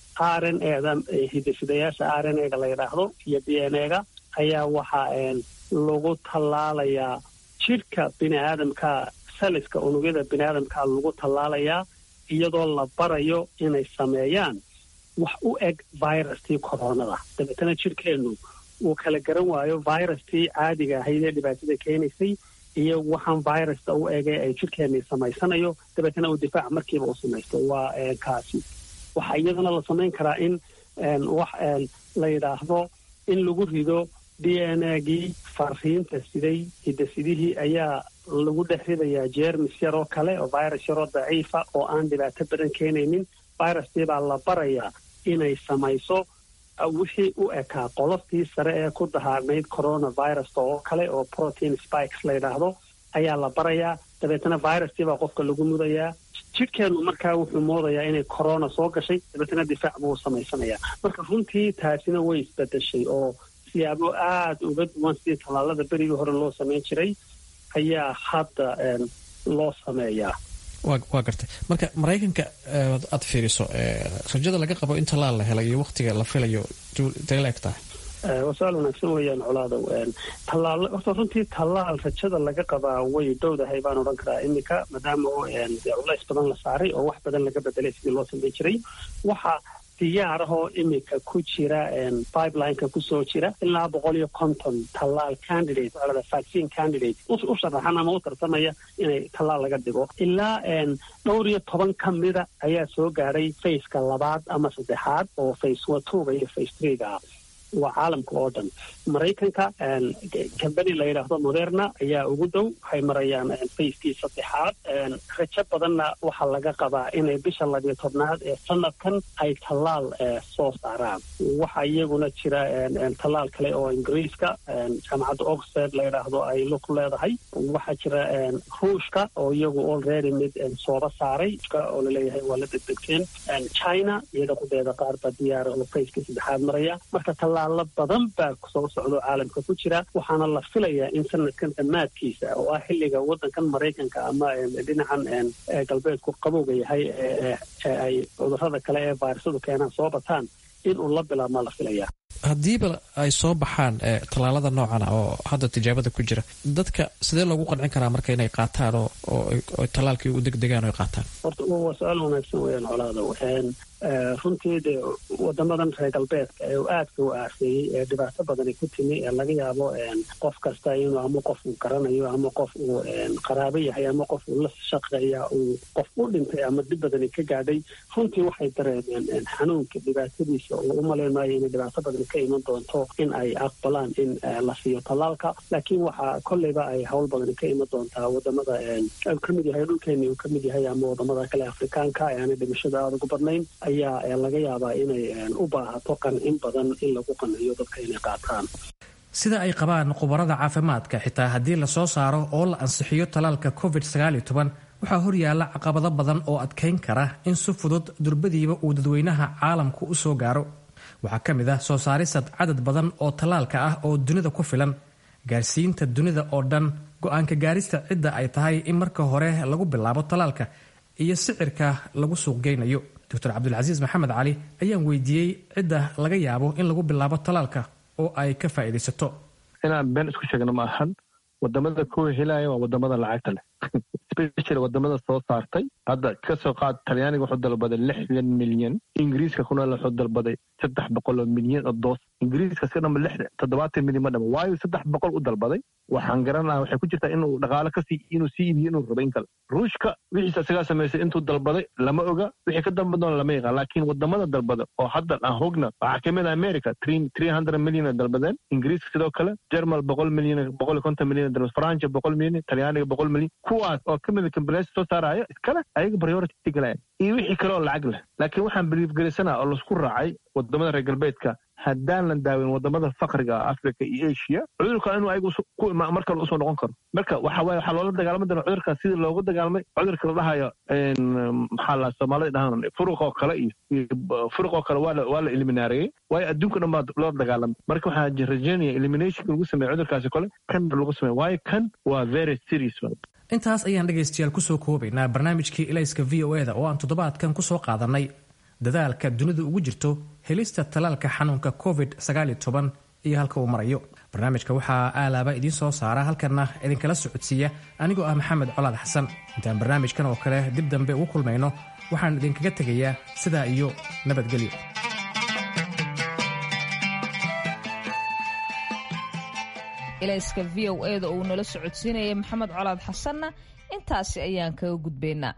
r n eda hidasidayaasha r n a-ga la yidhaahdo iyo d n a-ga ayaa waxaa lagu tallaalayaa jidhka bini aadamka saliska unugyada bini aadamka lagu tallaalayaa iyadoo la barayo inay sameeyaan wax u eg virustii koronada dabeetana jidhkeennu uu kala garan waayo virustii caadiga ahayd ee dhibaatada keenaysay iyo waxaan virusta u egay ay jidhkeennii samaysanayo dabeetana uu difaac markiiba u samaysto waa kaasi waxaa iyadana la samayn karaa in wax la yidhaahdo in lagu rido d n a-gii fariinta siday hidasidihii ayaa lagu dhex ridayaa jermis yaroo kale oo virus yaroo daciifa oo aan dhibaato badan keenaynin viruskii baa la barayaa inay samayso wixii u ekaa qoloftii sare ee ku dahaarnayd coronaviruska oo kale oo protein spikes la yidhaahdo ayaa la barayaa dabeetana viruskii baa qofka lagu mudayaa jidhkeennu markaa wuxuu moodayaa inay corona soo gashay dabeetana difaac buu samaysanayaa marka runtii taasina way isbedeshay oo siyaabo aada uga duwan sidii tallaalada berigii hore loo samayn jiray ayaa hadda loo sameeyaa waa gartay marka maraykanka aad fiiriso rajada laga qabo in tallaal la helay iyo waktiga la filayo intay la eg tahay waa su-aal wanaagsan weeyaan colaadow tallaal horta runtii tallaal rajada laga qabaa way dhowdahay baan odhan karaa iminka maadaama oo culays badan la saaray oo wax badan laga bedelay sidii loo samayn jiray waxa diyaarahoo iminka ku jira pipelineka kusoo jira ilaa boqol iyo konton tallaal candidate olada vaccine candidate u sharaxan ama u tartamaya inay tallaal laga dhigo ilaa dhowr iyo toban ka mida ayaa soo gaadhay faceka labaad ama saddexaad oo face watuga iyo face threega waa caalamka oo dhan maraykanka cambany la yidhaahdo moderna ayaa ugu dow waxay marayaan facekii saddexaad rajo badanna waxaa laga qabaa inay bisha labiyo tobnaad ee sanadkan ay tallaal soo saaraan waxaa iyaguna jira tallaal kale oo ingiriiska jaamacadda oxford la yidhaahdo ay lug leedahay waxaa jira ruushka oo iyagu already mid sooba saaray oo laleeyahay waa la degdegteen china iyada kudeeda qaar baa diyaara oo facekii saddexaad maraya marka tallaalo badan baa soo socdo caalamka ku jira waxaana la filayaa in sanadkan dhammaadkiisa oo ah xilliga waddankan maraykanka ama dhinacan galbeedku qabowga yahay ee ay cudurrada kale ee vayrasadu keenaan soo bataan inuu la bilaabmaa la filayaa haddiiba ay soo baxaan tallaalada noocan ah oo hadda tijaabada ku jira dadka sidee loogu qancin karaa marka inay qaataan oo tallaalkii u degdegaan o ay qaataan horta waa su-aal wanaagsan weyaan colaadow runtii dee wadamadan reer galbeedka ee aadka u aafeeyey ee dhibaato badani ku timi ee laga yaabo qof kasta inuu ama qof uu garanayo ama qof uu qaraabo yahay ama qof uu la shaqeeya uu qof u dhintay ama dhib badani ka gaadhay runtii waxay dareemeen xanuunka dhibaatadiisa oo u malaynayo inay dhibaato badani ka iman doonto in ay aqbalaan in la siiyo tallaalka laakiin waxaa kolleyba ay howl badani ka iman doontaa wadamada uu ka mid yahay dhulkeeni uu ka mid yahay ama wadamada kale afrikaanka ee aanay dhimashada aada ugu badnayn ayaa laga yaabaa inay u baahato qancin badan in lagu qanciyo dadka inay qaataan sida ay qabaan khubarada caafimaadka xitaa haddii lasoo saaro oo la ansixiyo talaalka covid waxaa horyaala caqabado badan oo adkayn kara in si fudud durbadiiba uu dadweynaha caalamku u soo gaaro waxaa ka mid ah soo saarisad cadad badan oo tallaalka ah oo dunida ku filan gaarsiinta dunida oo dhan go-aanka gaarista cidda ay tahay in marka hore lagu bilaabo tallaalka iyo sicirka lagu suuqgeynayo doctor cabdulcasiis maxamed cali ayaan weydiiyey cidda laga yaabo in lagu bilaabo tallaalka oo ay ka faa'iidaysato inaan been isku sheegno ma ahan wadamada kuwa helaya waa wadamada lacagta leh special wadamada soo saartay hadda kasoo qaad talyaaniga wuxuu dalbaday lixdan milyan ingiriiska kuna wuxuu dalbaday saddex boqol oo milyan oo doos ingiriiska iska dhama lix toddobaatan milyan ma dhama waayo saddex boqol u dalbaday waxaan garanaha waxay ku jirtaa inuu dhaqaalo kasii inuu sii iibiyo inuu rabo in kale ruushka wixiisa isagaa samaysay intuu dalbaday lama oga wixii ka dambe doona lama yaqaan laakiin wadamada dalbada oo hadda aan hogna waxaa kamid ah america three hundred milyan dalbadeen ingiriiska sidoo kale jermal boqol milyan boqol iyo konton milyan dalbad francia boqol milyan talyaaniga boqol milyan kuwaas oo kamid a kambaleysa soo saaraya iskale ayaga priority galaya iyo wixii kale oo lacag leh laakiin waxaan biliifgelisanaa oo laisku raacay wadamada reer galbeedka haddaan la daawin wadamada fakriga ah africa iyo asia cudurka inuu ayagu mar kale usoo noqon karo marka waxa waye waxaa loola dagaalami doona cudurka sidii loogu dagaalamay cudurka la dhahayo maxaa la soomaalida dhahaan furuqoo kale iyo furuqoo kale waa waa la eliminaareeyey waayo adduunka dhan baa loo dagaalamay marka waxaa rajeynaya eliminationka lagu sameeya cudurkaasi kale kan lagu sameeya waayo kan waa very serious intaas ayaan dhegaystayaal kusoo koobaynaa barnaamijkii ilayska v o eda oo aan toddobaadkan kusoo qaadanay dadaalka dunidu ugu jirto helista talaalka xanuunka covid iyo halka uu marayo barnaamijka waxaa aalaaba idiin soo saara halkanna idinkala socodsiiya anigoo ah maxamed colaad xasan intaan barnaamijkan oo kale dib dambe ugu kulmayno waxaan idinkaga tegayaa sidaa iyo nabadgelyo ilayska v o eda uu nala socodsiinaya maxamed colaad xasanna intaasi ayaan kaga gudbaynaa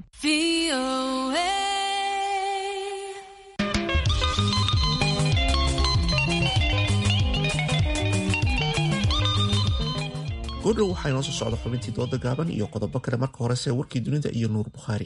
goodhow waxaa inoo soo socda xubintii dooda gaaban iyo qodobo kale marka horese warkii dunida iyo nuur bukhaari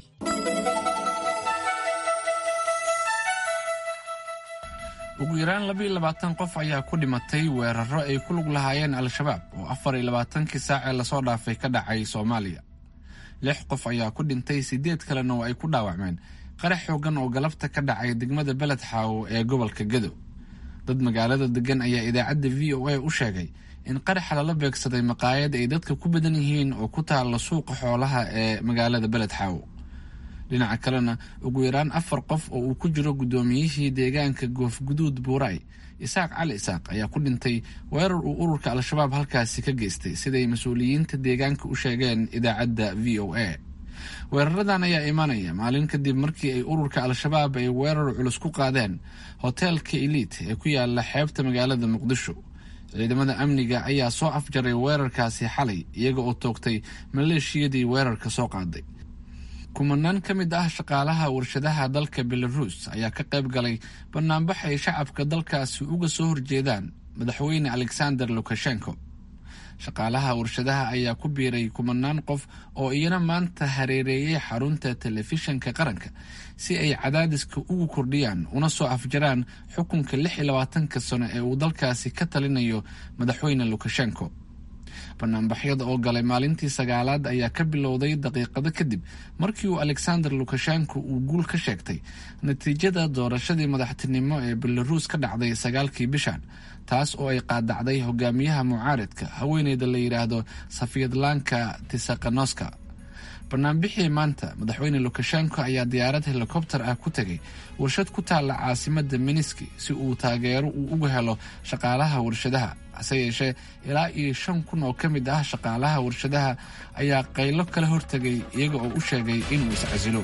ugu yaraan labaiyo labaatan qof ayaa ku dhimatay weeraro ay ku lug lahaayeen al-shabaab oo afar iyo labaatankii saacee lasoo dhaafay ka dhacay soomaaliya lix qof ayaa ku dhintay siddeed kalena oo ay ku dhaawacmeen qarax xoogan oo galabta ka dhacay degmada beled xaawo ee gobolka gedo dad magaalada degan ayaa idaacadda v o a u sheegay in qaraxa lala beegsaday maqaayad ay dadka ku badan yihiin oo ku taalla suuqa xoolaha ee magaalada beled xaawo dhinaca kalena ugu yaraan afar qof oo uu ku jiro guddoomiyihii deegaanka goofguduud buuray isaaq cali isaaq ayaa ku dhintay weerar uu ururka al-shabaab halkaasi ka geystay siday mas-uuliyiinta deegaanka u sheegeen idaacadda v o a weeraradan ayaa imanaya maalin kadib markii ay ururka al-shabaab ay weerar culus ku qaadeen hoteelka eliit ee ku yaala xeebta magaalada muqdisho ciidamada amniga ayaa soo afjaray weerarkaasi xalay iyaga oo toogtay maleeshiyadii weerarka soo qaaday kumanaan ka mid ah shaqaalaha warshadaha dalka belaruus ayaa ka qayb galay banaanbax ay shacabka dalkaasi uga soo horjeedaan madaxweyne alexander lukashenko shaqaalaha warshadaha ayaa ku biiray kumanaan qof oo iyana maanta hareereeyay xarunta telefishanka qaranka si ay cadaadiska ugu kordhiyaan una soo afjaraan xukunka lix iyo labaatanka sano ee uu dalkaasi ka talinayo madaxweyne lukashenko banaanbaxyada oo galay maalintii sagaalaad ayaa ka bilowday daqiiqado kadib markii uu alexander lukashenko uu guul ka sheegtay natiijada doorashadii madaxtinimo ee belaruus ka dhacday sagaalkii bishan taas oo ay qaadacday hogaamiyaha mucaaridka haweeneyda la yidhaahdo safiyadlanka tisakanoska banaanbixii maanta madaxweyne lukashenko ayaa diyaarad helikobter ah ku tegay warshad ku taalla caasimada miniski si uu taageero uu uga helo shaqaalaha warshadaha hase yeeshee ilaa iyo shan kun oo ka mid ah shaqaalaha warshadaha ayaa qaylo kala hortegay iyaga oo u sheegay inuu iscasilo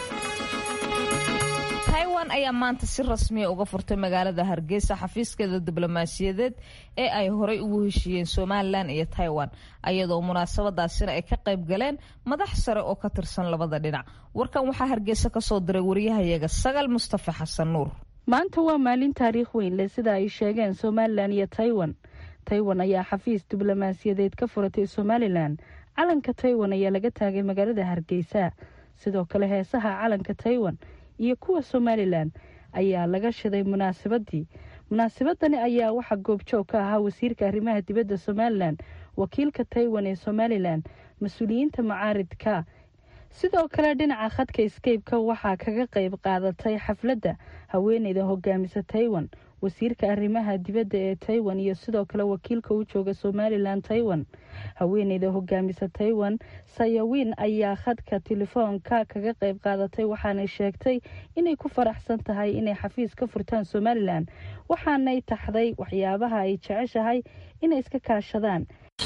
taiwan ayaa maanta si rasmiya uga furtay magaalada hargeysa xafiiskeeda diblomaasiyadeed ee ay horey ugu heshiiyeen somalilan iyo taiwan ayadoo munaasabadaasina ay ka qayb galeen madax sare oo ka tirsan labada dhinac warkan waxaa hargeysa kasoo diray wariyahayaga sagal mustafa xasan nuur maanta waa maalin taariikh weyn leh sida ay sheegeen somalilan iyo taiwan taiwan ayaa xafiis diblomaasiyadeed ka furatay somalilan calanka taiwan ayaa laga taagay magaalada hargeysa sidoo kale heesaha calanka taiwan iyo kuwa somalilan ayaa laga shiday munaasabadii munaasabadani ayaa waxaa goobjoog ka ahaa wasiirka arrimaha dibadda somalilan wakiilka taiwan ee somalilan mas-uuliyiinta macaaridka sidoo kale dhinaca khadka scape-ka waxaa kaga qayb qaadatay xafladda haweeneyda hogaamisa taiwan wasiirka arrimaha dibadda ee taiwan iyo sidoo kale wakiilka u jooga somalilan taiwan haweeneyda hogaamisa taiwan sayawin ayaa khadka telefoonka kaga qayb qaadatay waxaanay sheegtay inay ku faraxsan tahay inay xafiis ka furtaan somalilan waxaanay taxday waxyaabaha ay jeceshahay inay iska kaashadaan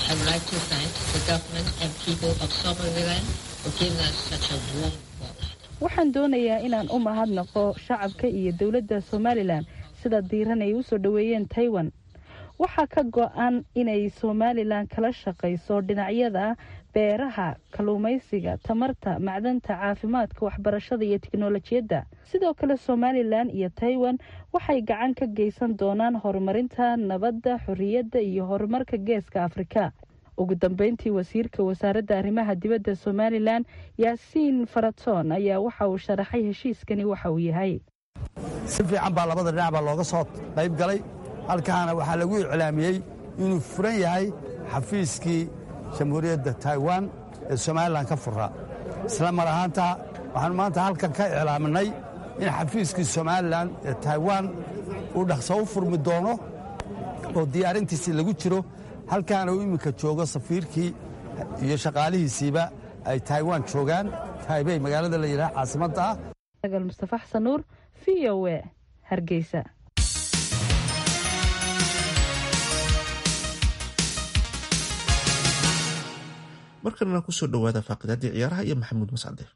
waxaan doonayaa inaan u mahadnaqo shacabka iyo dowladda somalilan sida diiran ay usoo dhoweeyeen taiwan waxaa ka go-an inay somalilan kala shaqayso dhinacyada beeraha kalluumaysiga tamarta macdanta caafimaadka waxbarashada iyo tiknolojiyadda sidoo kale somalilan iyo taiwan waxay gacan ka geysan doonaan horumarinta nabadda xorriyadda iyo horumarka geeska afrika ugu dambeyntii wasiirka wasaaradda arrimaha dibadda somalilan yaasiin faratoon ayaa waxa uu sharaxay heshiiskani waxa uu yahay si fiican baa labada dhinac baa looga soo qayb galay halkaana waxaa lagu iclaamiyey inuu furan yahay xafiiskii jamhuuriyadda taiwan ee somalilan ka furaa isla mar ahaanta waxaanu maanta halkan ka iclaaminay in xafiiskii somalilan ee taiwan uu dhaqso u furmi doono oo diyaarintiisii lagu jiro halkaana uu iminka joogo safiirkii iyo shaqaalihiisiiba ay taiwan joogaan taibey magaalada la yidhaha caasimadda ah agal mustafa xasan nuur v o e hargeysa markanana kusoo dhowaada faaqidaadii ciyaaraha iyo maxamuud mascade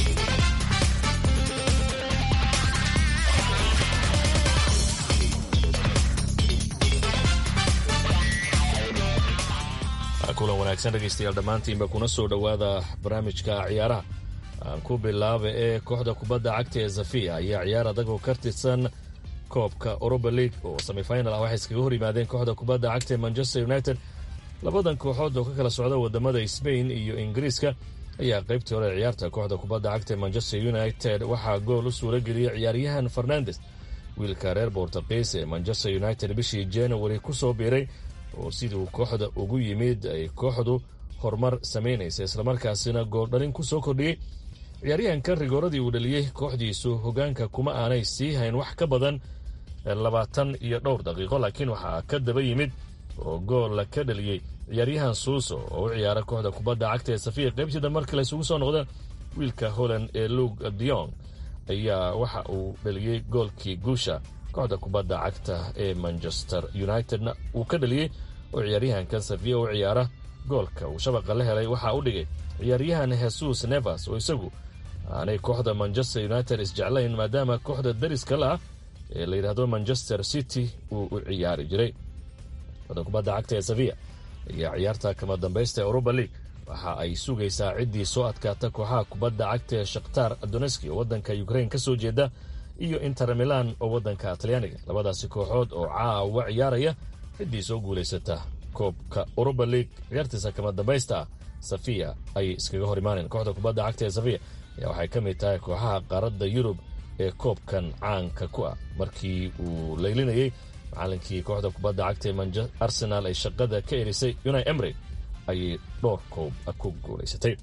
kulan wanaagsan dhegaystayaal dhammaantiinba kuna soo dhowaada barnaamijka ciyaaraha aan ku bilaaba ee kooxda kubadda cagta ee zafiya ayaa ciyaar adagoo ka tirsan koobka oroba league oo semifinal ah waxay iskaga hor yimaadeen kooxda kubadda cagta ee manchester united labadan kooxood oo ka kala socda wadamada sbain iyo ingiriiska ayaa qaybtii hore ciyaarta kooxda kubadda cagta ee manchester united waxaa gool u suura geliyey ciyaaryahan fernandes wiilka reer bortuqiis ee manchester united bishii january ku soo biiray oo siduu kooxda ugu yimid ay kooxdu horumar samaynaysa islamarkaasina gooldhalin ku soo kordhiyey ciyaaryahankan rigooradii uu dhaliyey kooxdiisu hogaanka kuma aanay sii hayn wax ka badan labaatan iyo dhowr daqiiqo laakiin waxaa ka daba yimid oo goolla ka dhaliyey ciyaaryahan suuso oo u ciyaara kooxda kubadda cagta ee safiya qaybtiida markale isugu soo noqdeen wiilka holland ee lug diong ayaa waxa uu dhaliyey goolkii guusha kooxda kubadda cagta ee manchester unitedna uu ka dhaliyey oo ciyaaryahankan safiya u ciyaara goolka uu shabaqa la helay waxaa u dhigay ciyaaryahan hesus nevers oo isagu aanay kooxda manchester united isjeclayn maadaama kooxda dariska la ah ee la yidhaahdo manchester city uu u ciyaari jiray kooxda kubadda cagta ee safiya ayaa ciyaarta kama dambaysta ee europa league waxa ay sugaysaa ciddii soo adkaata kooxaha kubadda cagta ee shakhtar doneski oo waddanka ukrain ka soo jeeda iyo inter milan oo waddanka talyaaniga labadaasi kooxood oo caawa ciyaaraya ciddii soo guulaysata koobka europa league ciyaartiisa kama dambaysta ah safiya ayay iskaga hor imaaneen kooxda kubadda cagta ee safiya ayaa waxay ka mid tahay kooxaha qaaradda yurub ee koobkan caanka ku ah markii uu laylinayey macalinkii kooxda kubadda cagta ee arsenal ay shaqada ka erisay unai emry ayay dhowr koob ku guulaysatay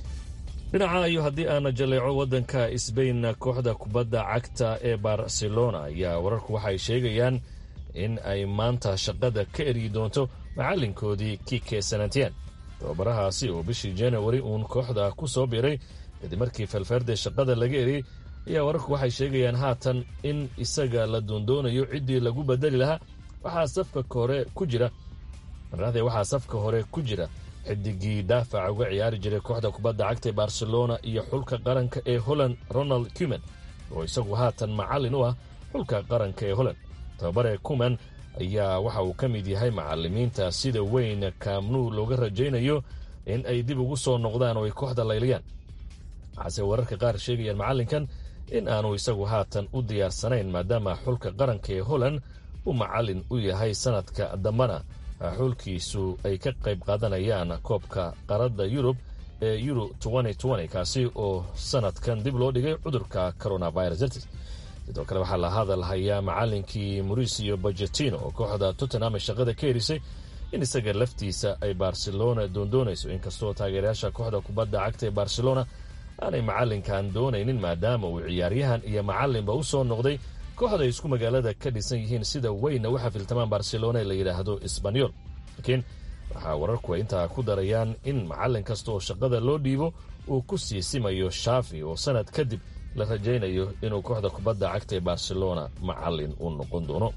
dhinaca iyo haddii aana jaleeco waddanka sbain kooxda kubadda cagta ee barcelona ayaa wararku waxay sheegayaan in ay maanta shaqada ka eryi doonto macalinkoodii kike sanatian tababarahaasi oo bishii januari uun kooxda ku soo biiray kadib markii felferde shaqada laga eriyey ayaa wararku waxay sheegayaan haatan in isaga la doondoonayo ciddii lagu bedeli lahaa waxaa safka hore ku jira marade waxaa safka hore ku jira xidigii daafaca uga ciyaari jiray kooxda kubadda cagta ee barcelona iyo xulka qaranka ee holland ronald cuman oo isagu haatan macallin u ah xulka qaranka ee holland tababare cuman ayaa waxa uu ka mid yahay macalimiinta sida weyn kaamnuu looga rajaynayo in ay dib ugu soo noqdaan oo ay kooxda layliyaan waxaase wararka qaar sheegayaan macallinkan in aanu isagu haatan u diyaarsanayn maadaama xulka qaranka ee holland uu macallin u yahay sanadka dambana xulkiisu ay ka qayb qaadanayaan koobka qaradda yurub ee euro kaasi oo sanadkan dib loo dhigay cudurka coronavirus dartiis sidoo kale waxaa la hadal hayaa macalinkii mauricio bajetino oo kooxda tottenham ay shaqada ka herisay in isaga laftiisa ay barcelona doondoonayso inkastoo taageerayaasha kooxda kubadda cagta ee barcelona aanay macalinkan doonaynin maadaama uu ciyaaryahan iyo macalinba u soo noqday kooxda ay isku magaalada ka dhisan yihiin sida weyna u xafiltamaan barcelona ee la yidhaahdo sbanyol laakiin waxaa wararku ay intaa ku darayaan in macalin kasta oo shaqada loo dhiibo uu ku sii simayo shaafi oo sanad kadib la rajaynayo inuu kooxda kubadda cagta ee barcelona macalin u noqon doono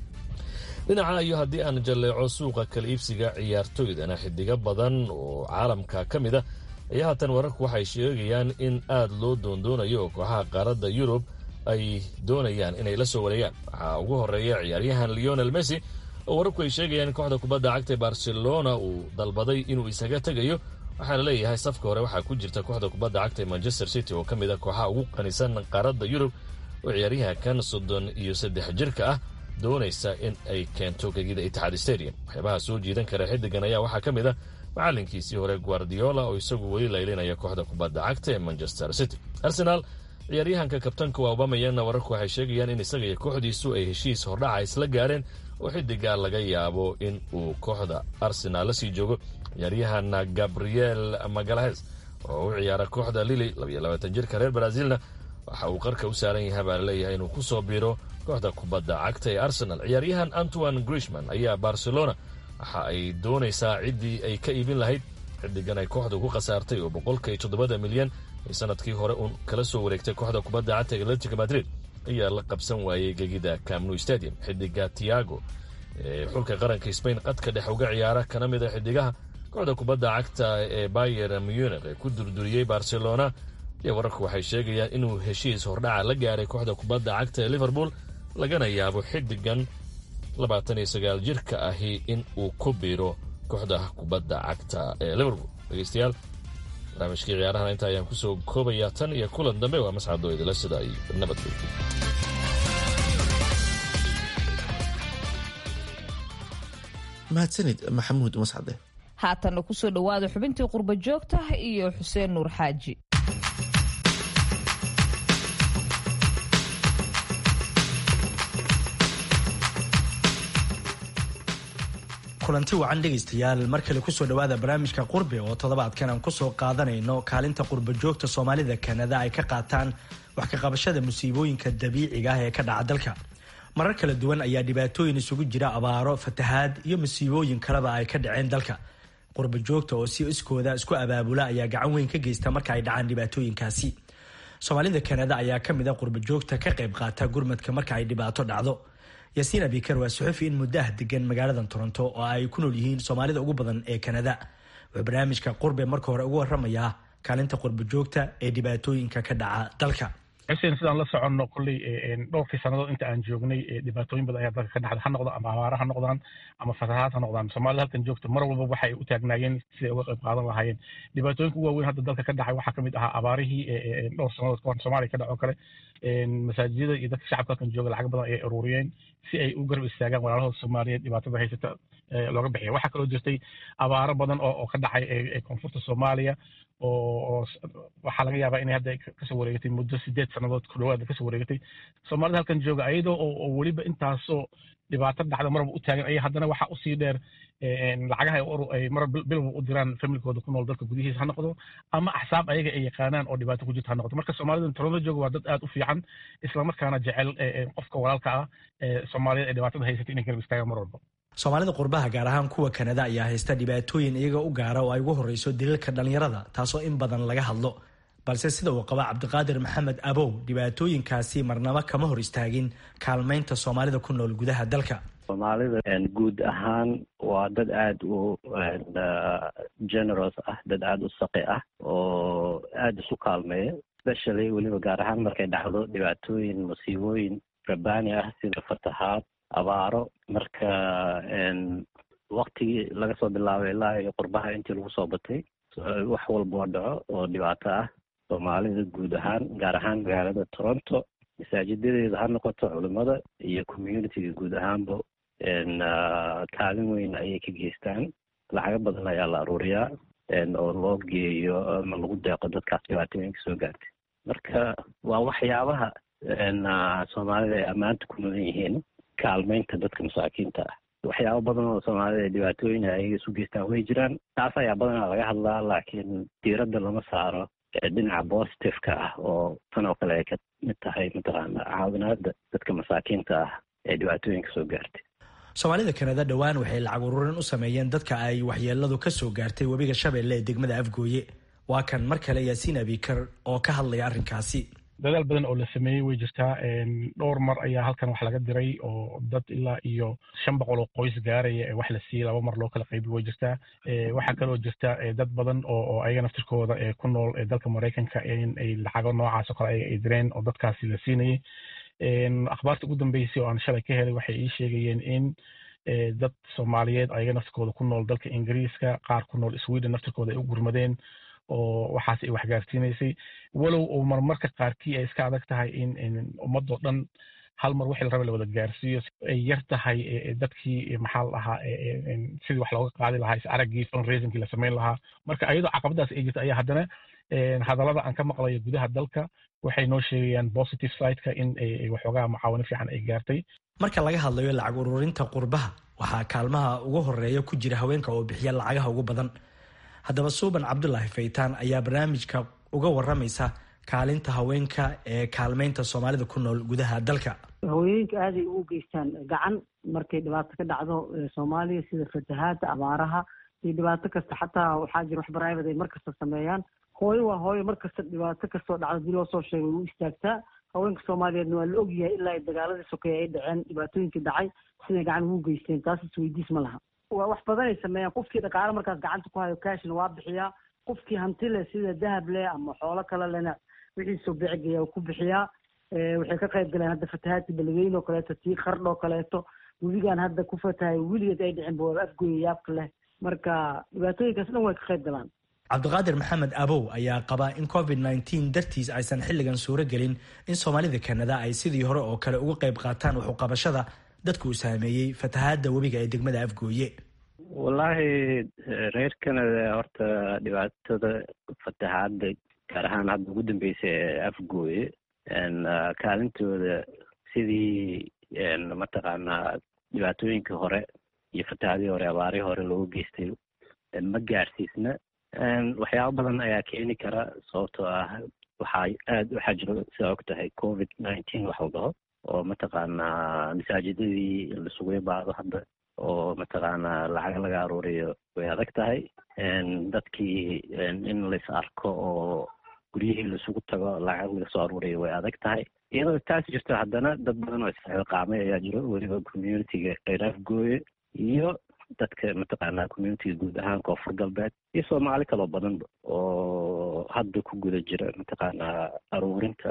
dhinaca iyo haddii aan jalleeco suuqa kala iibsiga ciyaartoydana xidigo badan oo caalamka ka mid a ayaa haatan wararku waxay sheegayaan in aad loo doondoonayo oo kooxaha qaaradda yurub ay doonayaan inay la soo wareegaan waxaa ugu horeeya ciyaaryahan leonel messi oo wararku ay sheegayaan in kooxda kubadda cagta ee barcelona uu dalbaday inuu isaga tegayo waxaa la leeyahay safka hore waxaa ku jirta kooxda kubadda cagta ee manchester city oo ka mid a kooxaha ugu qanisan qaaradda yurub oo ciyaaryahankan soddon iyo saddex jirka ah doonaysa in ay keento gegida itixaad stadium waxyaabaha soo jiidan kara xidigan ayaa waxaa ka mid a macalinkiisii hore guardiola oo isagu weli laylinaya kooxda kubadda cagta ee manchester city arsenal ciyaaryahanka kabtanka waa obamayana wararku waxay sheegayaan in isaga iyo kooxdiisu ay heshiis hordhaca isla gaareen oo xidiga laga yaabo in uu kooxda arsenal la sii joogo ciyaaryahan gabriel magalahes oo u ciyaara kooxda lili jirka reer brazilna waxa uu qarka u saaran yahay baa laleeyahay inuu ku soo biiro kooxda kubadda cagta ee arsenal ciyaaryahan antoine grishman ayaa barcelona waxa ay doonaysaa ciddii ay ka iibin lahayd xidigan ay kooxda ku khasaartay oo boqolka iyo toddobada milyan ay sanadkii hore uun kala soo wareegtay kooxda kubadda cagta ee atletico madrid ayaa la qabsan waayey gegida camnu stadium xidiga tiago ee xulka qaranka sbain qadka dhex uga ciyaara kana mid a xidigaha kooxda kubadda cagta ee bayer munich ee ku durduriyey barcelona iyo wararku waxay sheegayaan inuu heshiis hordhaca la gaaray kooxda kubadda cagta ee liverpool lagana yaabo xidigan labaatan iyo sagaal jirka ahi in uu ku biiro kooxda kubadda cagta ee liverpool dhegeystayaal barnaamijkii ciyaarahana inta ayaan kusoo koobayaa tan iyo kulan dambe waa mascadoo idila sida ay nabadgey mahadsanid maxamuud mascade haatanna kusoo dhowaada xubintii qurba joogta iyo xuseen nuur xaaji kulanti wacan dhegaystayaal mar kale kusoo dhowaada barnaamijka qurbi oo toddobaadkan aan kusoo qaadanayno kaalinta qurba joogta soomaalida kanada ay ka qaataan wax ka qabashada musiibooyinka dabiiciga ah ee ka dhaca dalka marar kala duwan ayaa dhibaatooyin isugu jira abaaro fatahaad iyo musiibooyin kaleba ay ka dhaceen dalka qurba joogta oo si iskooda isku abaabula ayaa gacan weyn ka geysta marka ay dhacaan dhibaatooyinkaasi soomaalida kanada ayaa ka mid a qurba joogta ka qayb qaata gurmadka marka ay dhibaato dhacdo yaasiin abikar waa suxufi in muddo ah degan magaaladan toronto oo ay ku nool yihiin soomaalida ugu badan ee kanada wuxuu barnaamijka qurbe marka hore ugu waramayaa kaalinta qurba joogta ee dhibaatooyinka ka dhaca dalka xuseen sidaan la soconno kolley dhowrkii sannadood inta aan joognay dhibaatooyin badan ayaa dalka ka dhacda ha noqdo ama abaara ha noqdaan ama fatahaad ha noqdaan soomaalida halkan joogta mar walba waxay u taagnaayeen siday uga qayb qaadan lahaayeen dhibaatooyinka ugu waaweyn hadda dalka ka dhacay waxaa kamid ahaa abaarihii dhowr sannadood kahor soomaaliya ka dhaco kale masaajidada iyo dadka shacabka halkan jooga lacag badan ayay ururiyeen si ay u garab istaagaan walaalahooda soomaaliyeed dhibaatada haysata looga bixiya waxaa kaloo jirtay abaaro badan oo ka dhacay koonfurta soomaaliya oo waxaa laga yaabaa inay hadda kasoo wareegatay muddo sideed sannadood ku dhawaad kasoo wareegatay soomaalida halkan jooga ayadoo oo weliba intaasoo dhibaato dhacda marba u taagan aya haddana waxaa usii dheer lacagaha ay mar bilba u diraan familkooda ku nool dalka gudihiisa ha noqdo ama axsaab ayaga ay yaqaanaan oo dhibaato ku jirta ha noqdo marka soomaalida toronto jooga waa dad aad u fiican islamarkaana jecel qofka walaalka ah soomaaliyad ee dhibaatada haysatay inay garab istaagaan mar walba soomaalida qurbaha gaar ahaan kuwa kanada ayaa haysta dhibaatooyin iyaga u gaara oo ay ugu horreyso daliilka dhallinyarada taasoo in badan laga hadlo balse sida uu qaba cabdiqaadir maxamed abow dhibaatooyinkaasi marnaba kama hor istaagin kaalmaynta soomaalida ku nool gudaha dalka soomaalida guud ahaan waa dad aada u generous ah dad aada u saqi ah oo aada isu kaalmeeya especially weliba gaar ahaan markay dhacdo dhibaatooyin musiibooyin rabbaani ah sida fatahaad abaaro marka waktigii laga soo bilaabay ilaa iyo qurbaha intii lagu soo batay wax walboo dhaco oo dhibaato ah soomaalida guud ahaan gaar ahaan magaalada toronto masaajidadeeda ha noqoto culimada iyo communitiga guud ahaanba kaalin weyn ayay ka geystaan lacago badan ayaa la aruuriyaa oo loo geeyo ama lagu deeqo dadkaas dhibaatooyinka soo gaartay marka waa waxyaabaha soomaalida ay ammaanta ku mudan yihiin kaalmeynta dadka masaakiinta ah waxyaabo badan oo soomaalida ay dhibaatooyin ayaga isu geystaan way jiraan taas ayaa badanaa laga hadlaa laakiin diiradda lama saaro dhinaca positiveka ah oo tan oo kale ay ka mid tahay mataqaana caawinaada dadka masaakiinta ah ee dhibaatooyinka soo gaartay soomaalida kanada dhowaan waxay lacag ururin u sameeyeen dadka ay waxyeeladu ka soo gaartay webiga shabeelle ee degmada afgooye waa kan mar kale yaasiin abikar oo ka hadlaya arrinkaasi dadaal badan oo la sameeyey way jirtaa dhowr mar ayaa halkan wax laga diray oo dad ilaa iyo shan boqol oo qoys gaaraya ee wax la siiyey laba mar loo kala qaybiy way jirtaa waxaa kaloo jirta dad badan oo oo ayaga naftirkooda ee ku nool dalka maraykanka in ay lacago noocaas oo kale ayaga ay direen oo dadkaasi la siinayay akhbaarta ugu dambeysay oo aan shalay ka helay waxay ii sheegayeen in dad soomaaliyeed ayaga naftirkooda ku nool dalka ingiriiska qaar ku nool sweden naftirkooda ay u gurmadeen oo waxaas ay waxgaarsiinaysay walow oo marmarka qaarkii ay iska adag tahay in ummadoo dhan hal mar wixii la raba la wada gaarsiiyo ay yar tahay dadkii maxaa la dhahaa sidii wax looga qaadi lahaa is araggii fundraisingkii la samayn lahaa marka ayadoo caqabadaas ay jirta ayaa haddana hadallada aan ka maqlayo gudaha dalka waxay noo sheegayaan positive sideka in waxoogaa macaawino fiican ay gaartay marka laga hadlayo lacag ururinta qurbaha waxaa kaalmaha ugu horeeya ku jira haweenka oo bixiya lacagaha ugu badan haddaba suuban cabdulaahi faytaan ayaa barnaamijka uga waramaysa kaalinta haweenka ee kaalmeynta soomaalida ku nool gudaha dalka haweenka aaday ugu geystaan gacan markay dhibaato ka dhacdo soomaaliya sida fatahaada abaaraha iyo dhibaato kasta xataa waxaa jira wax private ay markasta sameeyaan hooyo waa hooyo markasta dhibaato kastoo dhacdo hadii loo soo sheegay way u istaagtaa haweenka soomaaliyeedna waa la ogyahay ilaa dagaaladii sokeeye ay dhaceen dhibaatooyinkii dhacay siday gacan ugu geysteen taas isweydiis ma laha waa wax badan ay sameeyaan qofkii dhaqaale markaas gacanta ku hayo cashna waa bixiyaa qofkii hanti leh sida dahab leh ama xoolo kale lena wixiisoo bicigeeya ku bixiyaa waxay ka qayb galeen hadda fatahaadkii beledweyne oo kaleeto tii qardh oo kaleeto webigaan hadda ku fatahay weligeed ay dhicin ba afgooya yaabka leh marka dhibaatooyinkaas dhan way ka qayb galaan cabdiqaadir maxamed abow ayaa qaba in covid nneteen dartiis aysan xilligan suuro gelin in soomaalida kanada ay sidii hore oo kale uga qayb qaataan waxuqabashada dadka uu saameeyey fatahaada webiga ee degmada afgooye wallaahi reer canada horta dhibaatada fatahaada gaar ahaan hadda ugu dambeysa ee afgooye kaalintooda sidii mataqaanaa dhibaatooyinkii hore iyo fatahaadii hore abaarihii hore loogu geystay ma gaarsiisna waxyaabo badan ayaa keeni kara sababtoo ah waxaa aad waxaa jiro sidaa og tahay covid nineteen wax la dhaho oo mataqaanaa masaajidadii lasugu ibaado hadda oo mataqaanaa lacag laga aruuriyo way adag tahay dadkii in lais arko oo guryihii laisugu tago lacag laga soo aruuriyo way adag tahay iyadoo taas jirto haddana dad badan oo isxilqaamay ayaa jiro weliba communitiga kheyr afgooye iyo dadka mataqaanaa communitiga guud ahaan koonfur galbeed iyo soomaali kaloo badanba oo hadda ku guda jira mataqaanaa aruurinta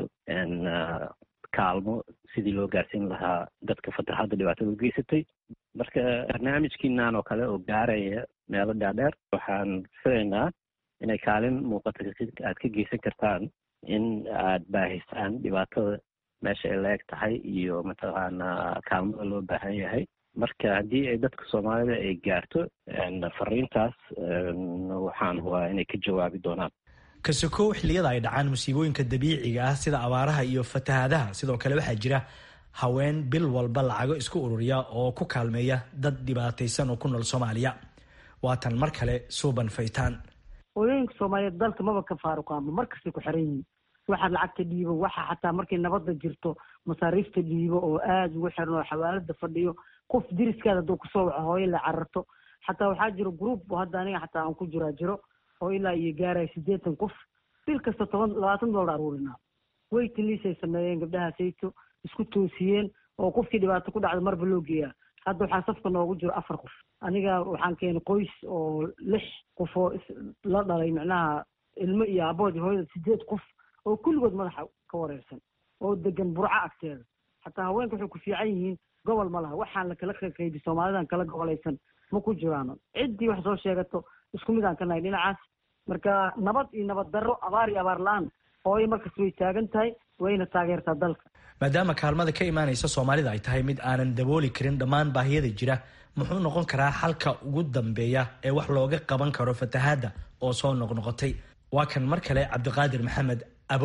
kaalmo sidii loo gaarsiin lahaa dadka fatahaadda dhibaatada u geysatay marka barnaamijkiinan oo kale oo gaaraya meelo dhaadheer waxaan filaynaa inay kaalin muuqata aad ka geysan kartaan in aad baahisaan dhibaatada meesha ay la eg tahay iyo mataqaanaa kaalmada loo baahan yahay marka haddii ay dadka soomaalida ay gaarto fariintaas waxaan hubaa inay ka jawaabi doonaan kasokow xilliyada ay dhacaan musiibooyinka dabiiciga ah sida abaaraha iyo fatahaadaha sidoo kale waxaa jira haween bil walba lacago isku ururiya oo ku kaalmeeya dad dhibaataysan oo ku nool soomaaliya waatan mar kale suuban faytaan hooyooyinka soomaaliyeed dalka maba ka faaruqaanba markastay ku xiran yihiin waxaad lacagta dhiibo waxa xataa markay nabadda jirto masaariifta dhiibo oo aada ugu xiran oo xawaalada fadhiyo qof diriskaada hadduu kusoo waco hooyo la cararto xataa waxaa jiro group oo hadda aniga xataa aan ku jiraa jiro oo ilaa iyo gaaraya siddeetan qof bil kasta toban labaatan dollar aruurinaa waiting list ay sameeyeen gabdhaha sayto isku toosiyeen oo qofkii dhibaato ku dhacda marba loo geeyaa hadda waxaa safka noogu jiro afar qof aniga waxaan keenay qoys oo lix qof oo la dhalay macnaha ilmo iyo aabood iyo hooyada sideed qof oo kulligood madaxa ka wareersan oo degan burco agteeda xataa haweenka waxay ku fiican yihiin gobol ma laha waxaan lakala qaybi soomaalidan kala gobolaysan ma ku jiraano ciddii wax soo sheegato isku mid aan ka nahay dhinacaas marka nabad iyo nabad darro abaar iyo abaar la-aan hooyo markas way taagan tahay wayna taageertaa dalka maadaama kaalmada ka imaanaysa soomaalida ay tahay mid aanan dabooli karin dhammaan baahiyada jira muxuu noqon karaa xalka ugu dambeeya ee wax looga qaban karo fatahaadda oo soo noqnoqotay waa kan mar kale cabdiqaadir maxamed abow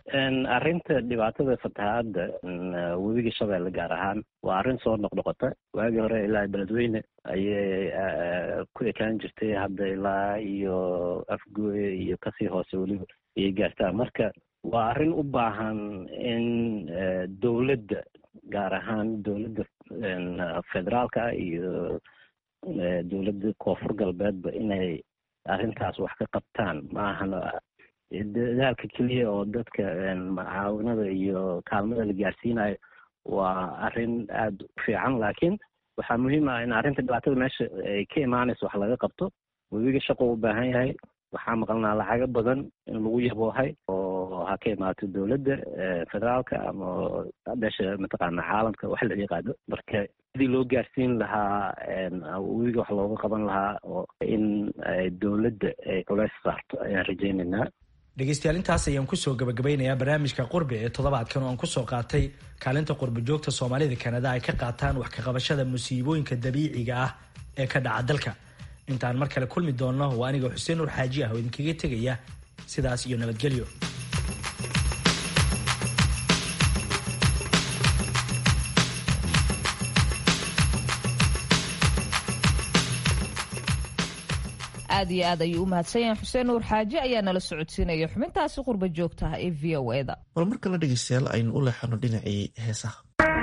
arrinta dhibaatada fatahaadda webiga shabeelle gaar ahaan waa arrin soo noqnoqota waagii hore ilaa beledweyne ayay ku ekaan jirtay hadda ilaa iyo afgooye iyo kasii hoose weliba ayay gaartaa marka waa arrin u baahan in dowladda gaar ahaan dowladda federaalka iyo dowladda koonfur galbeedba inay arrintaas wax ka qabtaan ma ahan dadaalka keliya oo dadka macaawinada iyo kaalmada la gaarsiinayo waa arrin aada u fiican laakiin waxaa muhiim ah in arrinta dhibaatada meesha ay ka imaanayso wax laga qabto webiga shaqo u baahan yahay waxaa maqalnaa lacago badan in lagu yaboohay oo ha ka imaato dowladda federaalka ama meesha mataqaana caalamka wax la yaqaano marka sidii loo gaarsiin lahaa webiga wax looga qaban lahaa oo in dowladda ay culeys saarto ayaan rajaynaynaa dhegeystayaal intaas ayaan kusoo gabagabaynayaa barnaamijka qurbi ee toddobaadkan oo aan kusoo qaatay kaalinta qurbi joogta soomaalida kanada ay ka qaataan wax kaqabashada musiibooyinka dabiiciga ah ee ka dhaca dalka intaan mar kale kulmi doonno waa aniga xuseen nur xaaji ah oo idinkaga tegaya sidaas iyo nabadgelyo aad iyo aad ayuu u mahadsan yahay xuseen nuur xaaji ayaa nala socodsiinaya xubintaasi qurba joogtaha ee v o e da bal mar kale dhegeystayaal aynu u leexano dhinacii heesaha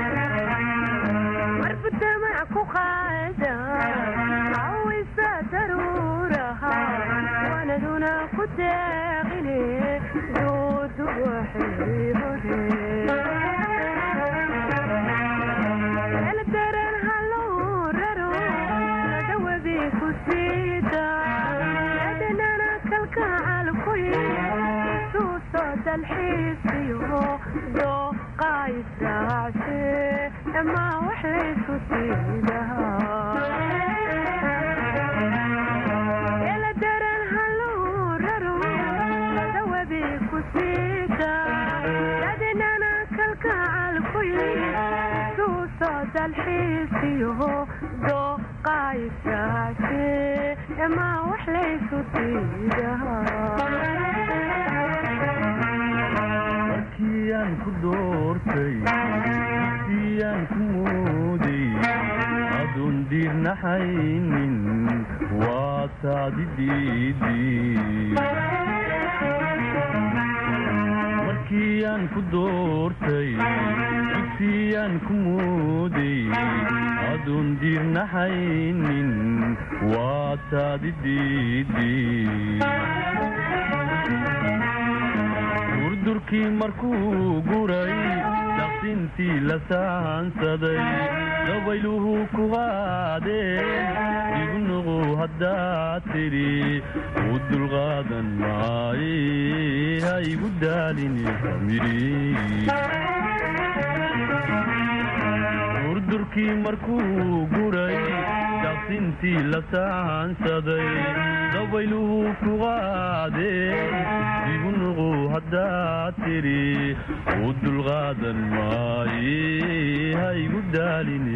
markiyaan ku doortay siyaan ku mooday adun diirnaxaynin waa taadi markiyaan ku doortay dugsiyaan ku mooday adun diirnaxaynin waa taadi durdurkii markuu guray daqsintii la saansaday dabayluhu ku qaadeen igu nuqu haddaad tidhi u dulqaadan maaye ha igu daalini durdurkii markuu guray daqsintii la saansaday dabayluhu ku qaadeen igu nuqu haddaad tidhi u dulqaadan maaye ha igu daalini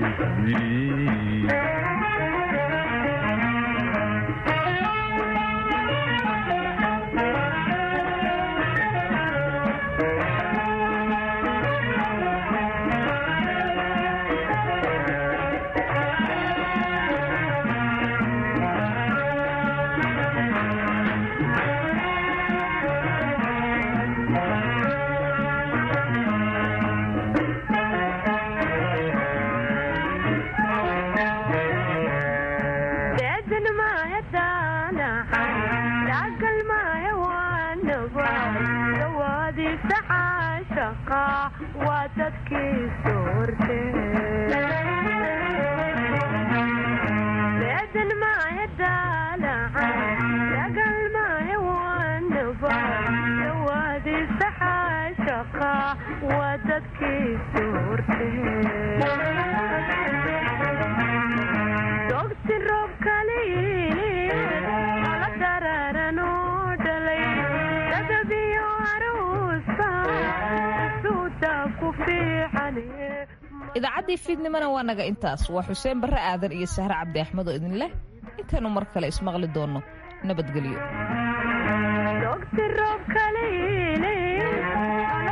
idaacaddii fiidnimona waa naga intaas waa xuseen barre aadan iyo sahre cabdi axmed oo idin leh intaanu mar kale ismaqli doonno nabadgelyo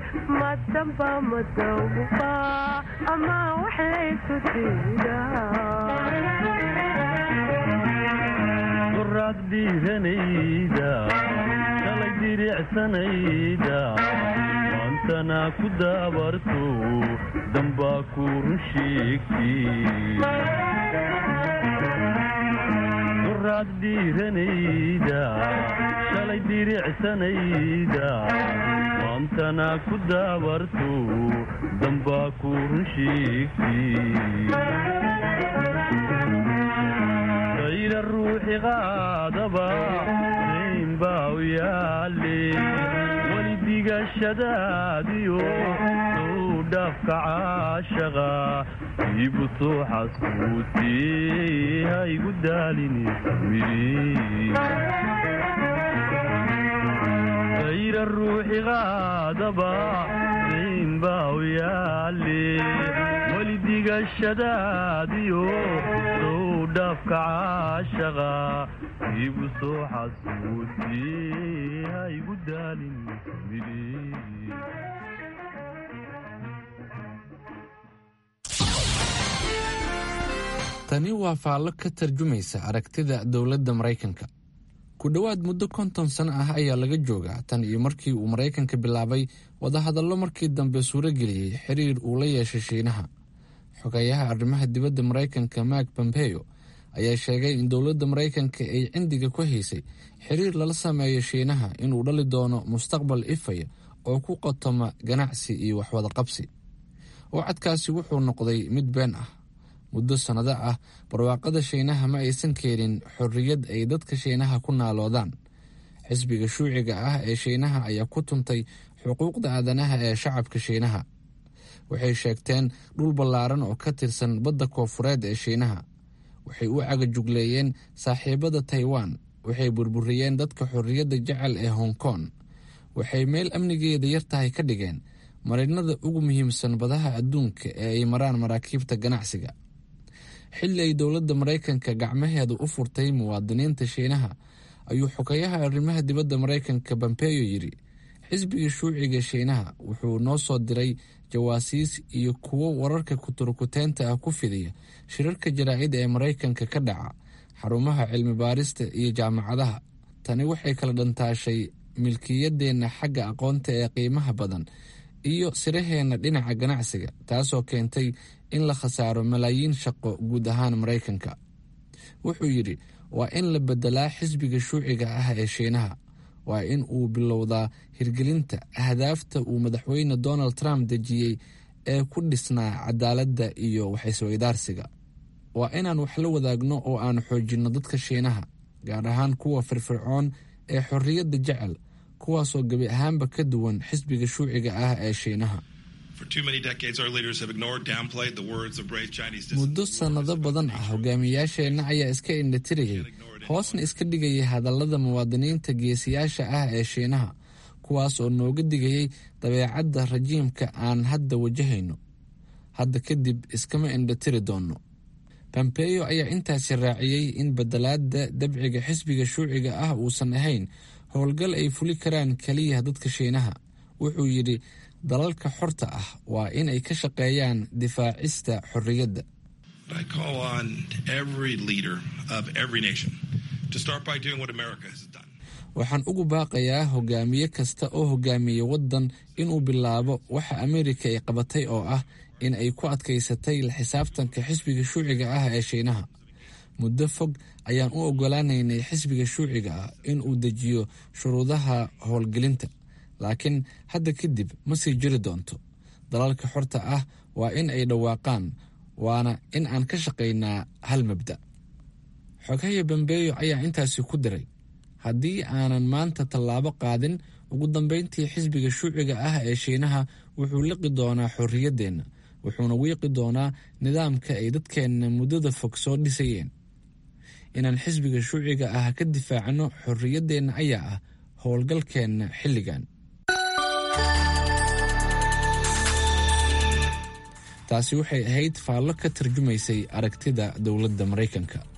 madamba madawba ama wax laysu qoraad dhiiranayda shalay diricsanayda maantana ku daabarto dambaa ku run sheegtiqoraad dhiiranayda shalay diricsanayda maantana ku daabarto dambaa ku run sheegti ayra ruuxi qaadaba raynbaa u yaale weli digashadaadiyo suu dhaafka caashaqa iibu soo xaskuutee ha igu daalinayra ruuxi qaadaba raynbaa u yaale weli digashadaadiyo suu dhaafka caashaqa iibu soo xasuutee ha igu daalin tani waa faallo ka tarjumaysa aragtida dowladda maraykanka ku dhowaad muddo konton sano ah ayaa laga joogaa tan iyo markii uu maraykanka bilaabay wadahadallo markii dambe suurageliyey xiriir uu la yeeshay shiinaha xogeeyaha arrimaha dibadda maraykanka mark pompeo ayaa sheegay in dowladda maraykanka ay cindiga ku haysay xiriir lala sameeyo shiinaha inuu dhali doono mustaqbal ifaya oo ku qotoma ganacsi iyo waxwadaqabsi wacadkaasi wuxuu noqday mid been ah muddo sannado ah barwaaqada shiinaha ma aysan keenin xorriyad ay dadka shiinaha ku naaloodaan xisbiga shuuciga ah ee shiinaha ayaa ku tuntay xuquuqda aadanaha ee shacabka shiinaha waxay sheegteen dhul ballaaran oo ka tirsan badda koofureed ee shiinaha waxay u cagajugleeyeen saaxiibada taiwan waxay burburiyeen dadka xorriyadda jecel ee hong kong waxay meel amnigeeda yar tahay ka dhigeen marinada ugu muhiimsan badaha adduunka ee ay maraan maraakiibta ganacsiga xilli ay dowladda maraykanka gacmaheeda u furtay muwaadiniinta shiinaha ayuu xogeyaha arrimaha dibadda maraykanka bombeyo yidhi xisbiga shuuciga shiinaha wuxuu noo soo diray jawaasiis iyo kuwo wararka kuturkuteynta ah ku fidiya shirarka jaraa'id ee maraykanka ka dhaca xarumaha cilmi baarista iyo jaamacadaha tani waxay kala dhantaashay milkiyadeenna xagga aqoonta ee qiimaha badan iyo siraheenna dhinaca ganacsiga taasoo keentay in la khasaaro malaayiin shaqo guud ahaan maraykanka wuxuu yidhi waa in la bedelaa xisbiga shuuciga ah ee shiinaha waa in uu bilowdaa hirgelinta ahdaafta uu madaxweyne donald trump dejiyey ee ku dhisnaa cadaaladda iyo waxaysweydaarsiga waa inaan wax la wadaagno oo aan xoojinno dadka shiinaha gaar ahaan kuwa firfircoon ee xorriyadda jecel kuwaasoo gebi ahaanba ka duwan xisbiga shuuciga ah ee shiinaha muddo sannado badan ah hogaamiyaasheenna ayaa iska indhatirayay hoosna iska dhigayay hadallada muwaadiniinta geesiyaasha ah ee shiinaha kuwaas oo nooga digayay dabeecadda rajiimka aan hadda wajahayno hadda kadib iskama indhatiri doonno bombeyo ayaa intaasi raaciyey in bedelaadda dabciga xisbiga shuuciga ah uusan ahayn howlgal ay fuli karaan keliya dadka shiinaha wuxuu yidhi dalalka xorta ah waa in ay ka shaqeeyaan difaacista xorriyadda waxaan ugu baaqayaa hogaamiye kasta oo hogaamiya waddan inuu bilaabo waxa ameerika ay qabatay oo ah in ay ku adkaysatay la xisaabtanka xisbiga shuuciga ah ee shiinaha muddo fog ayaan u ogolaanaynay xisbiga shuuciga ah in uu dejiyo shuruudaha howlgelinta laakiin hadda kadib ma sii jiri doonto dalalka xorta ah waa in ay dhawaaqaan waana in aan ka shaqaynaa hal mabda xogahaya bambeeyo ayaa intaasi ku diray haddii aanan maanta tallaabo qaadin ugu dambeyntii xisbiga shuuciga ah ee shiinaha wuxuu liqi doonaa xorriyaddeenna wuxuuna wiiqi doonaa nidaamka ay dadkeenna muddada fog soo dhisayeen inaan xisbiga shuuciga ah ka difaacno xorriyaddeenna ayaa ah howlgalkeenna xilligan taasi waxay ahayd faallo ka tarjumaysay aragtida dowladda maraykanka